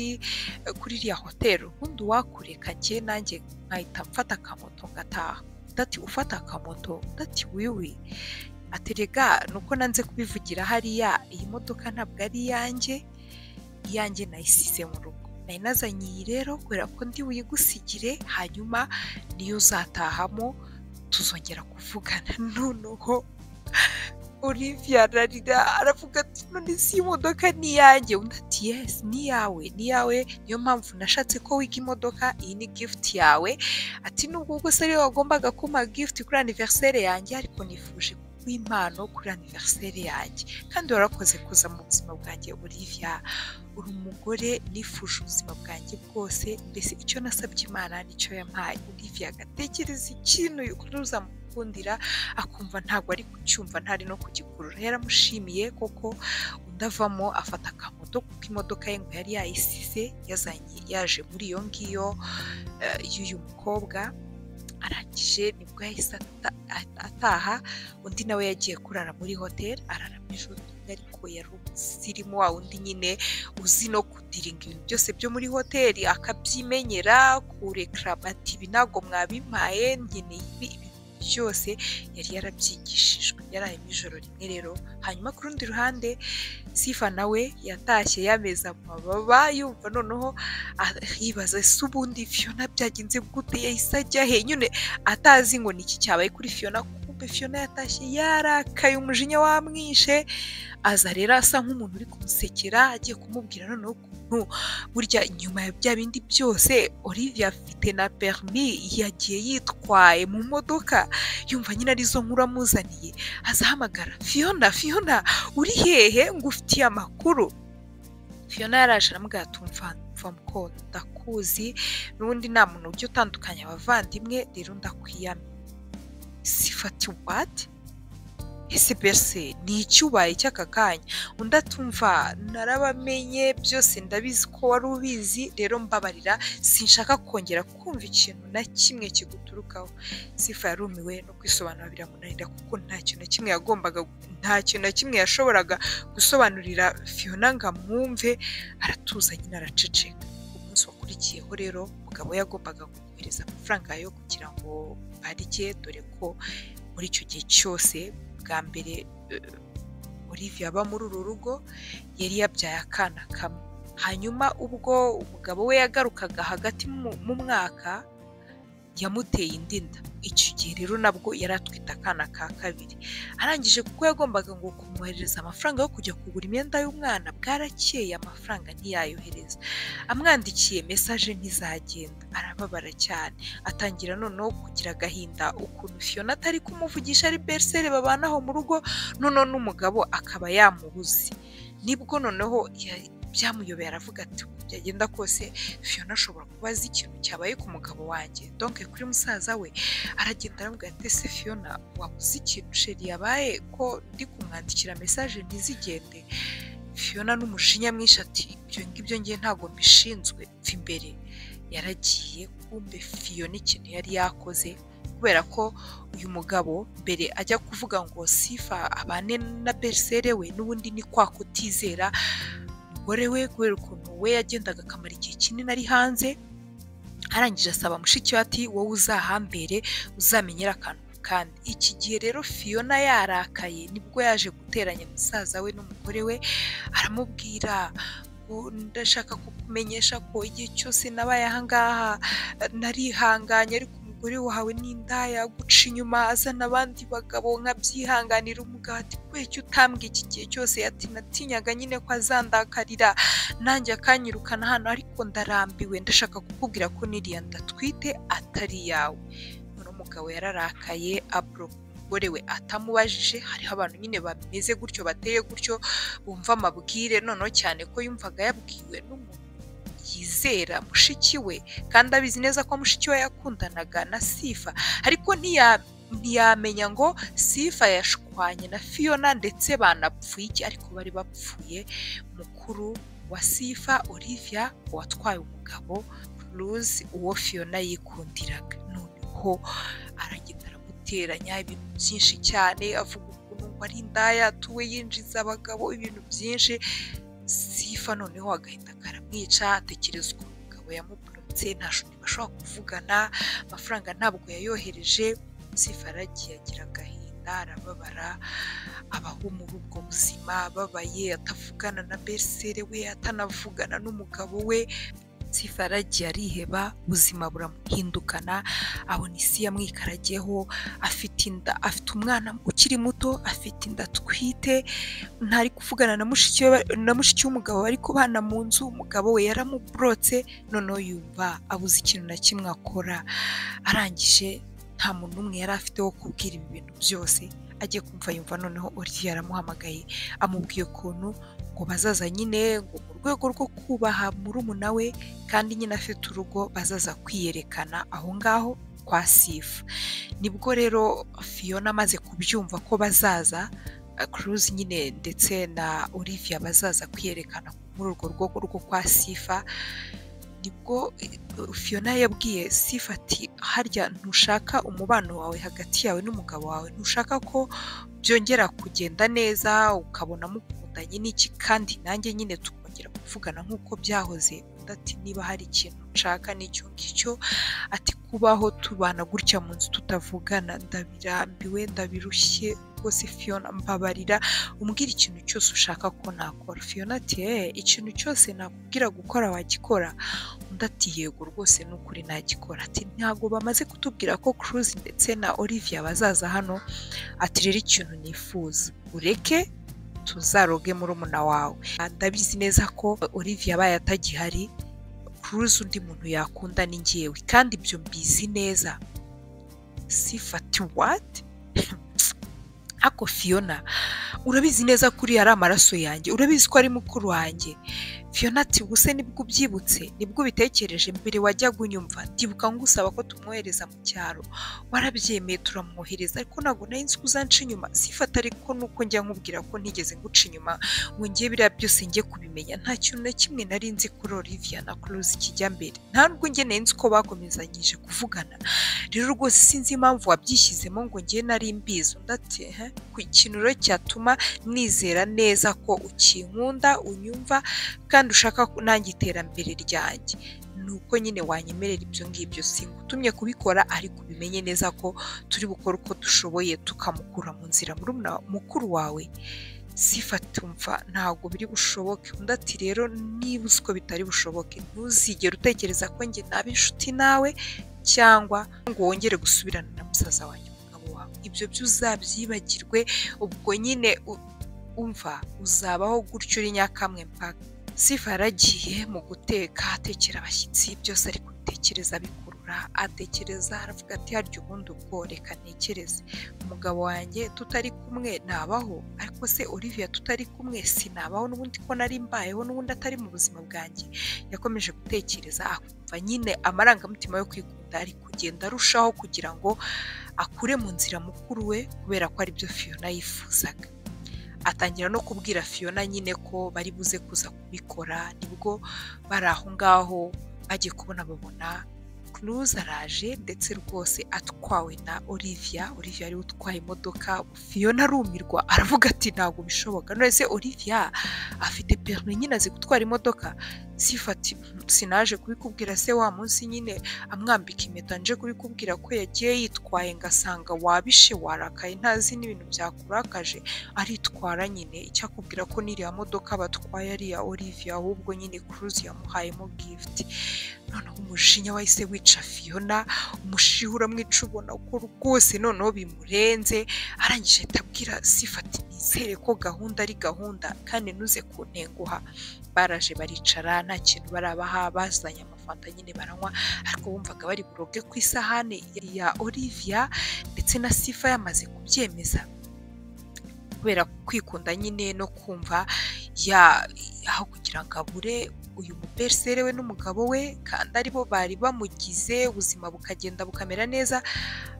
kuri iriya hoteli ubundi wakureka njye nanjye nkahita mfata akamoto ngataha dati ufata akamoto dati wiwi aterega nuko nanze kubivugira hariya iyi modoka ntabwo ari iyanjye iyanjye nayisize mu rugo nari nazanye iyi rero kubera ko ndi buyigusigire hanyuma niyo uzatahamo tuzongera kuvugana noneho olivia ararira aravuga ati none si imodoka ni iyanjye undi ati yesi ni iyawe ni iyawe niyo mpamvu nashatse ko wiga imodoka iyi ni gifuti yawe ati nubwo ubwo se ariwe wagombaga kumpa gifuti kuri aniveriseri yanjye ariko nifuje kuguha impano kuri aniveriseri yanjye kandi warakoze kuza mu buzima bwanjye olivia uri umugore nifuje ubuzima bwanjye bwose mbese icyo nasabye imana nicyo yampaye olivia agatekereza ikintu yukuruza akumva ntabwo ari kucyumva ntari no kugikurura yaramushimiye koko undi avamo afata akamoto kuko imodoka ye ngo yari yayisize yazanye yaje muri iyo ngiyo y'uyu mukobwa arangije nibwo yahise ataha undi nawe yagiye kurara muri hoteli arara ijoro ariko yari umusirimu wa undi nyine uzi no kudiringa ibintu byose byo muri hoteli akabyimenyera kurekarama ati ibi ntabwo mwabimpaye nkeneye ibi byose yari yarabyigishijwe yaraye mu ijoro rimwe rero hanyuma ku rundi ruhande sifa nawe yatashye yameza amababa yumva noneho yibaza se ubundi fiyona byagenze gute yahise ajya he nyine atazi ngo ni iki cyabaye kuri fiyona kumbe fiyona yatashye yarakaye umujinya wamwishe aza rero asa nk'umuntu uri kumusekera agiye kumubwira noneho ukuntu burya nyuma ya bya bindi byose olivia afite na perimi yagiye yitwaye mu modoka yumva nyine arizo nkuru amuzaniye azahamagara fiyona fiyona uri hehe ngo ufitiye amakuru fiyona yaraje aramubwira tumva mva ndakuzi n'ubundi nta muntu ujya utandukanya abavandimwe rero ndakwiyamye sifati wati ese bese ni icyubaye cy'aka kanya undi atumva narabamenye byose ndabizi ko wari ubizi rero mbabarira sinshaka kongera kumva ikintu na kimwe kiguturukaho sifa yarumiwe no kwisobanura biramunanira kuko ntacyo na kimwe yagombaga ntacyo na kimwe yashoboraga gusobanurira fiyona ngo amwumve aratuza nyine araceceka umunsi wakurikiyeho rero umugabo yagombaga kohereza amafaranga yo kugira ngo barye dore ko muri icyo gihe cyose bwa mbere olivia aba muri uru rugo yari yabyaye akana kamwe hanyuma ubwo umugabo we yagarukaga hagati mu mwaka yamuteye indi nda icyo gihe rero nabwo yari atwite akana ka kabiri arangije kuko yagombaga ngo kumwoherereza amafaranga yo kujya kugura imyenda y'umwana bwarakeye amafaranga ntiyayohereza amwandikiye mesaje ntizagenda arababara cyane atangira noneho kugira agahinda ukuntu fiyona atari kumuvugisha ari berisere babanaho mu rugo noneho n'umugabo akaba yamubuze nibwo noneho byamuyobeye aravuga ati byagenda kose fiyona ashobora kuba azi ikintu cyabaye ku mugabo wanjye donke kuri musaza we aragenda aramubwira ati ese fiyona wabuze ikintu sheri yabaye ko ndi kumwandikira mesaje ntizigende fiyona n'umujinya mwinshi ati ibyo ngibyo ngiye ntabwo mbishinzwe mva imbere yaragiye kumbe fiyona ikintu yari yakoze kubera ko uyu mugabo mbere ajya kuvuga ngo sifa abane na berisere we n'ubundi ni kwa kutizera umugore we kubera ukuntu we yagendaga akamara igihe kinini ari hanze arangije asaba mushiki we ati wowe uzahambere uzamenyera akantu kandi iki gihe rero fiyona yarakaye nibwo yaje guteranya musaza we n'umugore we aramubwira ndashaka kukumenyesha ko igihe cyose nabaye ahangaha narihanganye ariko umugore wawe n'indaya guca inyuma azana abandi bagabo nkabyihanganira umugabo ati kubera utambwiye iki gihe cyose ati natinyaga nyine ko azandakarira nanjye akanyirukana hano ariko ndarambiwe ndashaka kukubwira ko niriya ndatwite atari iyawe umugabo yararakaye aburoka umugore we atamubajije hariho abantu nyine bameze gutyo bateye gutyo bumva amabwire noneho cyane ko yumvaga yabwiwe n'umuntu yizera mushiki we kandi abizi neza ko mushiki we yakundanaga na sifa ariko ntiyamenya ngo sifa yashwanye na fiyona ndetse banapfuye iki ariko bari bapfuye mukuru wa sifa olivia watwaye umugabo ruzi uwo fiyona yikundiraga ho aragenda aramuteranya ibintu byinshi cyane avuga ukuntu ngo ari indaya atuwe yinjiza abagabo ibintu byinshi sifa noneho agahita karamwica atekereza ukuntu umugabo yamuburutse nta shuti bashobora kuvugana amafaranga ntabwo yayohereje sifa aragiye agira agahinda arababara abaho muri ubwo buzima ababaye atavugana na berisere we atanavugana n'umugabo we aragiye ariheba ubuzima buramuhindukana abona isi yamwikarageho afite inda afite umwana ukiri muto afite inda atwite ntari kuvugana na mushiki w'umugabo bari kubana mu nzu umugabo we yaramuburotse noneho yumva abuze ikintu na kimwe akora arangije nta muntu n'umwe yari afite wo kubwira ibi bintu byose agiye kumva yumva noneho Olivier aramuhamagaye amubwiye ukuntu ngo bazaza nyine ngo mu rwego rwo kubaha murumuna we kandi nyine afite urugo bazaza kwiyerekana aho ngaho kwa sifa nibwo rero fiyona amaze kubyumva ko bazaza kuruzi nyine ndetse na Olivia bazaza kwiyerekana muri urwo rwego rwo kwa sifa nibwo fiyona yabwiye sifa ati harya ntushaka umubano wawe hagati yawe n'umugabo wawe ntushaka ko byongera kugenda neza ukabona mukundanye n'iki kandi nanjye nyine tukongera kuvugana nk'uko byahoze ati niba hari ikintu nshaka n'icyo ngicyo ati kubaho tubana gutya mu nzu tutavugana ndabirambiwe ndabirushye rwose fiyona mbabarira umbwira ikintu cyose ushaka ko nakora fiyona ati eee ikintu cyose nakubwira gukora wagikora undi ati yego rwose ni ukuri nagikora ati ntabwo bamaze kutubwira ko kuruzi ndetse na Olivia bazaza hano ati rero ikintu nifuza ureke tuzaroge murumuna wawe ndabizi neza ko Olivia abaye atagihari kuruzi undi muntu yakunda ni ngewe kandi ibyo mbizi neza sifati wati ako fiyona urabizi neza ko uriya ari amaraso yanjye urabizi ko ari mukuru wanjye fiyona ati ubuse nibwo ubyibutse nibwo ubitekereje mbere wajyaga unyumva ndibuka ngusaba ko tumwohereza mu cyaro warabyemeye turamwohereza ariko ntabwo nari nzi ko uzanca inyuma sifata ariko nuko njya nkubwira ko ntigeze nguca inyuma ngo njye biriya byose njye kubimenya nta kintu na kimwe nari nzi kuri Olivia na Close kijya mbere nta nubwo njye nari nzi ko bakomezanyije kuvugana rero rwose sinzi impamvu wabyishyizemo ngo njye nari mbizi undi ati ku ikintu rero cyatuma nizera neza ko ukinkunda unyumva kandi ushaka nanjye iterambere ryanjye ni uko nyine wanyemerera ibyo ngibyo singutumye kubikora ariko ubimenye neza ko turi bukore uko dushoboye tukamukura mu nzira mukuru wawe sifatumva ntabwo biri bushoboke undi ati rero niba uzi ko bitari bushoboke ntuzigere utekereza ko njye naba inshuti nawe cyangwa ngo wongere gusubirana na musaza wanjye umugabo wawe ibyo byo uzabyibagirwe ubwo nyine umva uzabaho gutyo uri nyakamwe mpaka sifa yaragiye mu guteka atekera abashyitsi byose ari kubitekereza bikurura atekereza aravuga ati harya ubundi ubwo reka ntekereze umugabo wanjye tutari kumwe nabaho ariko se Olivia tutari kumwe sinabaho n'ubundi ko nari mbayeho n'ubundi atari mu buzima bwanjye yakomeje gutekereza akumva nyine amarangamutima yo kwikunda ari kugenda arushaho kugira ngo akure mu nzira mukuru we kubera ko aribyo fiyona yifuzaga atangira no kubwira fiyona nyine ko bari buze kuza kubikora nibwo bari aho ngaho bagiye kubona babona kuruza araje ndetse rwose atwawe na Olivia Olivia ariwe utwaye imodoka fiyona arumirwa aravuga ati ntabwo bishoboka none se Olivia afite perime nyine azi gutwara imodoka sifati sinaje kubikubwira se wa munsi nyine amwambika impeta nje kubikubwira ko yagiye yitwaye ngasanga wabishe warakaye ntazi n'ibintu byakurakaje aritwara nyine icyo akubwira ko n'iriya modoka batwaye ari iya Olivia ahubwo nyine Cruise yamuhayemo gift noneho umujinya wahise wica Fiona umushiha uramwica ubona ko rwose noneho bimurenze arangije ahita abwira sifati nizere ko gahunda ari gahunda kandi ntuze kuntenguha baraje baricara nta kintu barabaha bazanye amafanta nyine baranywa ariko bumvaga bari buroge ku isahane ya Olivia ndetse na Sifa yamaze kubyemeza kubera kwikunda nyine no kumva ya aho kugira ngo abure uyu muperisere we n'umugabo we kandi aribo bari bamugize ubuzima bukagenda bukamera neza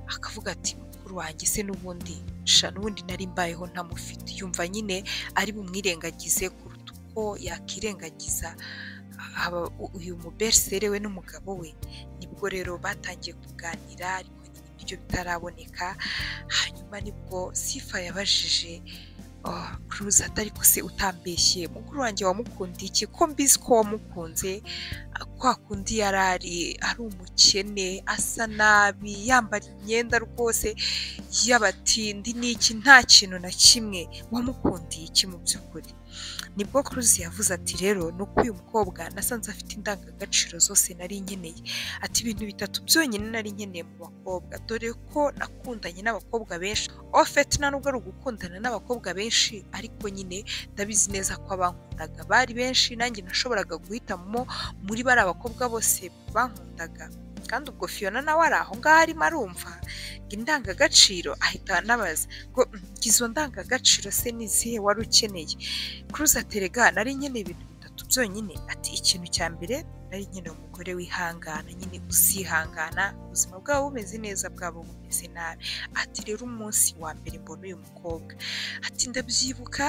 akavuga ati mukuru wanjye se n'ubundi sha n'ubundi nari mbayeho ntamufite yumva nyine ari bumwirengagize kuruta uko yakirengagiza uyu muberisere we n'umugabo we nibwo rero batangiye kuganira ariko nyine ibiryo bitaraboneka hanyuma nibwo sifa yabajije kuruza atari se utambeshye mukuru wanjye wamukundiye iki ko mbizi ko wamukunze kwa kundi yari ari ari umukene asa nabi yambara imyenda rwose y'abatindi n'iki nta kintu na kimwe wamukundiye iki mu by'ukuri nibwo kuruzi yavuze ati rero ni uko uyu mukobwa nasanze afite indangagaciro zose nari nkeneye ati ibintu bitatu byonyine nari nkeneye mu bakobwa dore ko nakundanye n'abakobwa benshi ofeti nta nubwo ari ugukundana n'abakobwa benshi ariko nyine ndabizi neza ko abankundaga bari benshi nanjye nashoboraga guhitamo muri bari abakobwa bose bankundaga kandi ubwo Fiona nawe ari aho ngaho arimo arumva ngo indangagaciro ahita anabaza ngo izo ndangagaciro se n'izihe wari ukeneye kuruza terega nari nkeneye ibintu bitatu byonyine ati ikintu cya mbere nari nkeneye umugore wihangana nyine uzihangana ubuzima bwabo bumeze neza bwabo bumeze nabi ati rero umunsi wa mbere mbona uyu mukobwa ati ndabyibuka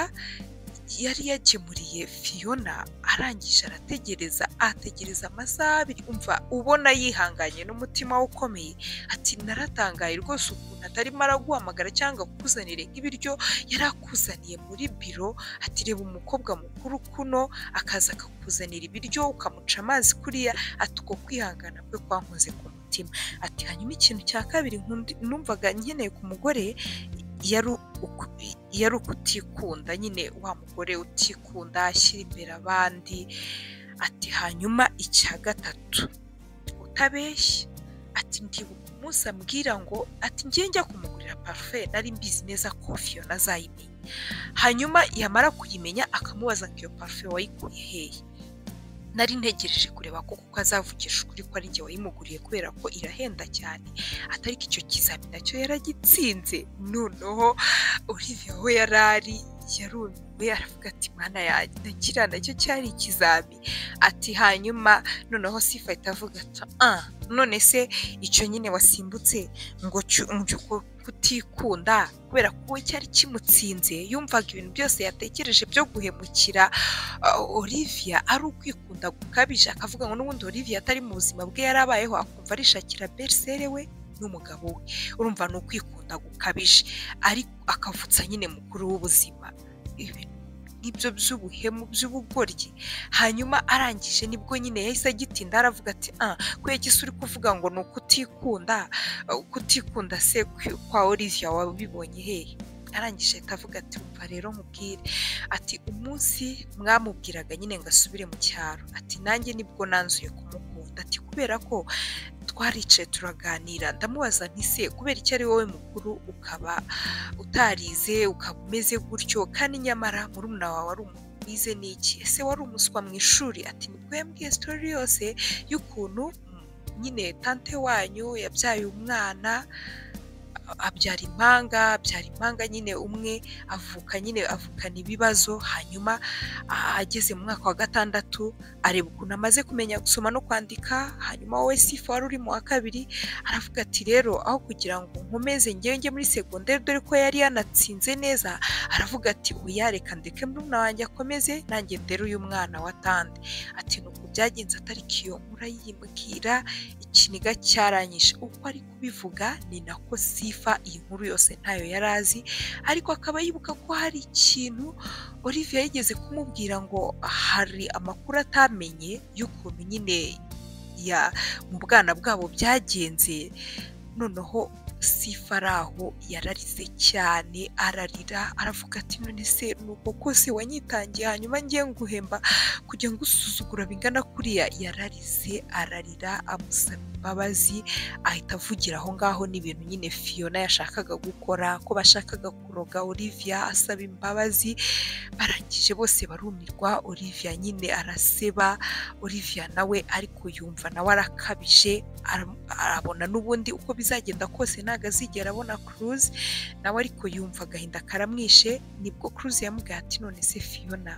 yari yakemuriye Fiona arangije arategereza ategereza amasaha abiri umva ubona yihanganye n'umutima we ukomeye ati naratangaye rwose ukuntu atarimo araguhamagara cyangwa kukuzanire nk'ibiryo yari akuzaniye muri biro ati reba umukobwa mukuru kuno akaza akakuzanira ibiryo ukamuca amazi kuriya ati uko kwihangana kwe kwankoze ku mutima ati hanyuma ikintu cya kabiri numvaga nkeneye ku mugore yari ukutikunda nyine wa mugore utikunda ashyira imbere abandi ati hanyuma icya gatatu utabeshya ati ndibuka umunsi ambwira ngo ati ngiye njya kumugurira parufe nari mbizi neza ko Fiona azayimenya hanyuma yamara kuyimenya akamubaza ngo iyo parufe wayikuye hehe nari ntegereje kureba ko kuko azavugisha ukuri ko ari njye wayimuguriye kubera ko irahenda cyane atariko icyo kizami nacyo yaragitsinze noneho Olivia aho yari ari yarumiwe aravuga ati mwana yanjye kiriya nacyo cyari ikizami ati hanyuma noneho sifa itavuga ati ah none se icyo nyine wasimbutse ngo kutikunda kubera ko we cyari kimutsinze yumvaga ibintu byose yatekereje byo guhemukira Olivia ari ukwikunda gukabije akavuga ngo n'ubundi Olivia atari mu buzima bwe yari abayeho akumva arishakira berisere we n'umugabo we urumva ni ukwikunda gukabije ariko akavutsa nyine mukuru w'ubuzima ibintu nk'ibyo by'ubuhemu by'ubugoryi hanyuma arangije nibwo nyine yahise agitinda aravuga ati ah kwege uri kuvuga ngo ni ukutikunda ukutikunda se kwa Olivia wabibonye hehe arangije ahita avuga ati umva rero nkubwire ati umunsi mwamubwiraga nyine ngo asubire mu cyaro ati nanjye nibwo nanzuye kumukunda ati kubera ko twaricaye turaganira ndamubaza ntise kubera icyo ari wowe mukuru ukaba utarize ukaba umeze gutyo kandi nyamara murumuna wawe wari umuntu wize n'iki ese wari umuswa mu ishuri ati nibwo yambwiye sitori yose y'ukuntu nyine tante wanyu yabyaye umwana abyara impanga abyara impanga nyine umwe avuka nyine avukana ibibazo hanyuma ageze mu mwaka wa gatandatu areba ukuntu amaze kumenya gusoma no kwandika hanyuma wowe sifa wari uri mu wa kabiri aravuga ati rero aho kugira ngo nkomeze njye muri segonderi dore ko yari yanatsinze neza aravuga ati ubu yareka ndeke murumuna wanjye akomeze nanjye ndere uyu mwana wa tande ati ni byagenze atariki iyo nkura yiyimukira ikiniga cyaranyishe uko ari kubivuga ni nako sifa iyi nkuru yose ntayo yari azi ariko akaba yibuka ko hari ikintu Olivia yigeze kumubwira ngo hari amakuru atamenye y'ukuntu nyine ya mu bwana bwabo byagenze noneho sifa ari aho yararize cyane ararira aravuga ati none se ni uko kose wanyitangiye hanyuma ngiye nguhemba kujya ngusuzugura bingana kuriya yararize ararira amusaba imbabazi ahita avugira aho ngaho n'ibintu nyine fiyona yashakaga gukora ko bashakaga kuroga olivia asaba imbabazi barangije bose barumirwa olivia nyine araseba olivia nawe ariko yumva nawe arakabije ara- arabona n'ubundi uko bizagenda kose ntabwo azigera abona kuruzi nawe ariko yumva agahinda karamwishe nibwo kuruzi yamubwiye ati none se fiyona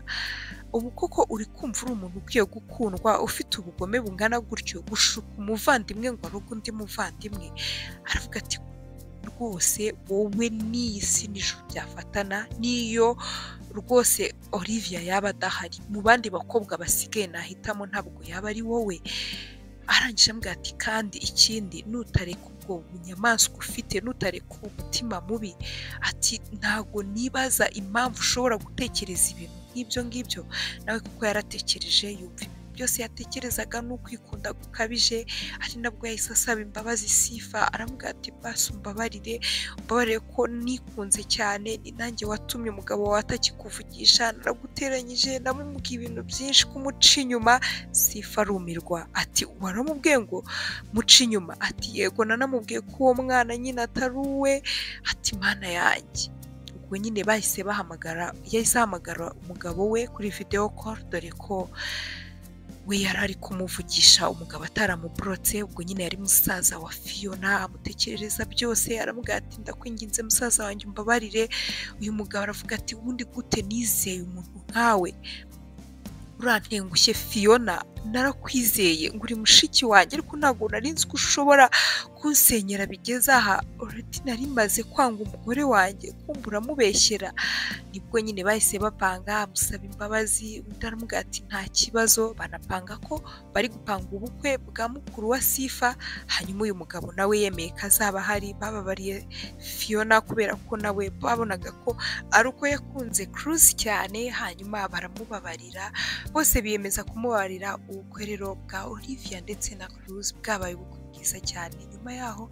ubu koko uri kumva uri umuntu ukwiye gukundwa ufite ubugome bungana gutyo gushuka umuvandimwe ngo aroge undi muvandimwe aravuga ati rwose wowe n'iyi si n'ijuru byafatana n'iyo rwose olivia yaba adahari mu bandi bakobwa basigaye nahitamo ntabwo yaba ari wowe arangije ambwira ati kandi ikindi nutareka ubwo bunyamaswa ufite nutareka umutima mubi ati ntago nibaza impamvu ushobora gutekereza ibintu nk'ibyo ngibyo nawe kuko yaratekereje yumva ibintu byose yatekerezaga ni ukwikunda gukabije ari nabwo yahise asaba imbabazi sifa aramubwira ati basi umbabarire umbabarire ko nikunze cyane ni nanjye watumye umugabo wawe atakikuvugisha naraguteranyije namubwiye ibintu byinshi kumuca inyuma sifa arumirwa ati waramubwiye ngo muca inyuma ati yego nanamubwiye ko uwo mwana nyine atari uwe ati mana yanjye ubwo nyine bahise bahamagara yahise ahamagara umugabo we kuri videwo koru dore ko we yari ari kumuvugisha umugabo ataramuburotse ubwo nyine yari musaza wa fiyona amutekerereza byose aramubwira ati ndakwinginze musaza wanjye umbabarire uyu mugabo aravuga ati ubundi gute nizeye umuntu nkawe urantengushye fiyona narakwizeye ngo uri mushiki wanjye ariko ntabwo nari nzi ko ushobora kunsenyera bigeze aha urati nari maze kwanga umugore wanjye kumva uramubeshyera nibwo nyine bahise bapanga amusaba imbabazi undi aramubwira ati nta kibazo banapanga ko bari gupanga ubukwe bwa mukuru wa sifa hanyuma uyu mugabo nawe yemeye ko azaba ahari bababariye fiyona kubera ko nawe babonaga ko ari uko yakunze kuruzi cyane hanyuma baramubabarira bose biyemeza kumubarira ubukwe rero bwa olivia ndetse na kuruzi bwabaye ubukwe bwiza cyane nyuma yaho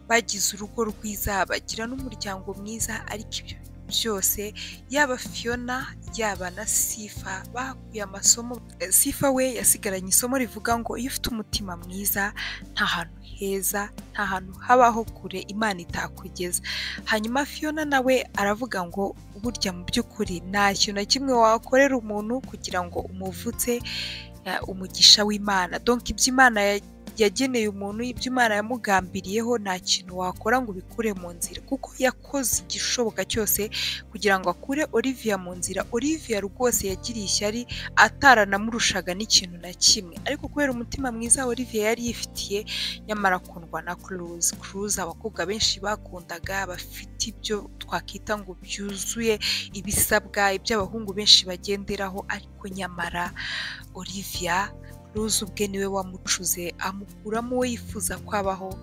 bagize urugo rwiza bagira n'umuryango mwiza ariko ibyo bintu byose yaba fiyona yaba na sifa bakuye amasomo sifa we yasigaranye isomo rivuga ngo iyo ufite umutima mwiza nta hantu heza nta hantu habaho kure imana itakugeza hanyuma fiyona nawe aravuga ngo burya mu by'ukuri nta kintu na kimwe wakorera umuntu kugira ngo umuvutse eh, umugisha w'imana donk ibyo imana ya- yageneye umuntu ibyo imana yamugambiriyeho nta kintu wakora ngo ubikure mu nzira kuko yakoze igishoboka cyose kugira ngo akure olivia mu nzira olivia rwose yagiriye ishyari ataranamurushaga n'ikintu na kimwe ariko kubera umutima mwiza olivia yari yifitiye nyamara akundwa na kuruzi kuruzi abakobwa benshi bakundaga bafite ibyo twakwita ngo byuzuye ibisabwa ibyo abahungu benshi bagenderaho ariko nyamara olivia ruzi ubwe niwe wamucuze amukuramo uwo yifuza kwabaho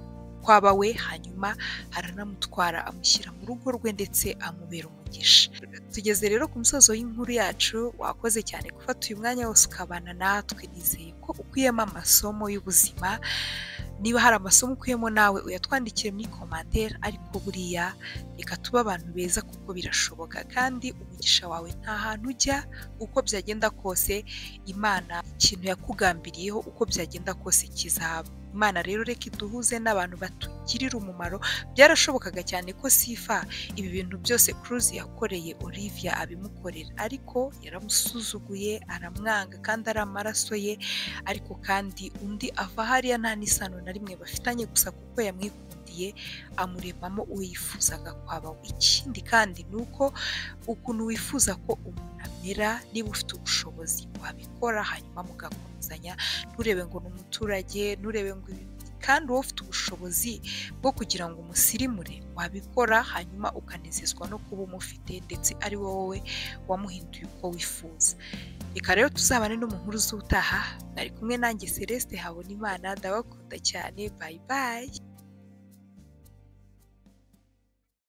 kwaba we hanyuma aranamutwara amushyira mu rugo rwe ndetse amubera umugisha tugeze rero ku musozo w'inkuru yacu wakoze cyane gufata uyu mwanya wose ukabana natwe nizeye ko ukuyemo amasomo y'ubuzima niba hari amasomo ukuyemo nawe uyatwandikire muri komanteri ariko buriya reka tube abantu beza kuko birashoboka kandi umugisha wawe nta hantu ujya uko byagenda kose imana ikintu yakugambiriyeho uko byagenda kose kizaba imana rero reka iduhuze n'abantu batugirira umumaro byarashobokaga cyane ko sifa ibi bintu byose Cruz yakoreye Olivia abimukorera ariko yaramusuzuguye aramwanga kandi ari amaraso ye ariko kandi undi ava hariya nta n'isano na rimwe bafitanye gusa kuko yamwikundiye amuremamo uwo yifuzaga kwaba we. ikindi kandi ni uko ukuntu wifuza ko umuntu amera niba ufite ubushobozi wabikora hanyuma mugakomezanya nturebe ngo ni umuturage nturebe ngo ibi kandi wowe ufite ubushobozi bwo kugira ngo umusirimure wabikora hanyuma ukanezezwa no kuba umufite ndetse ari wowe wamuhinduye uko wifuza reka rero tuzabane no mu nkuru z'utaha nari kumwe nanjye celeste habona imana ndabakunda cyane bayibaye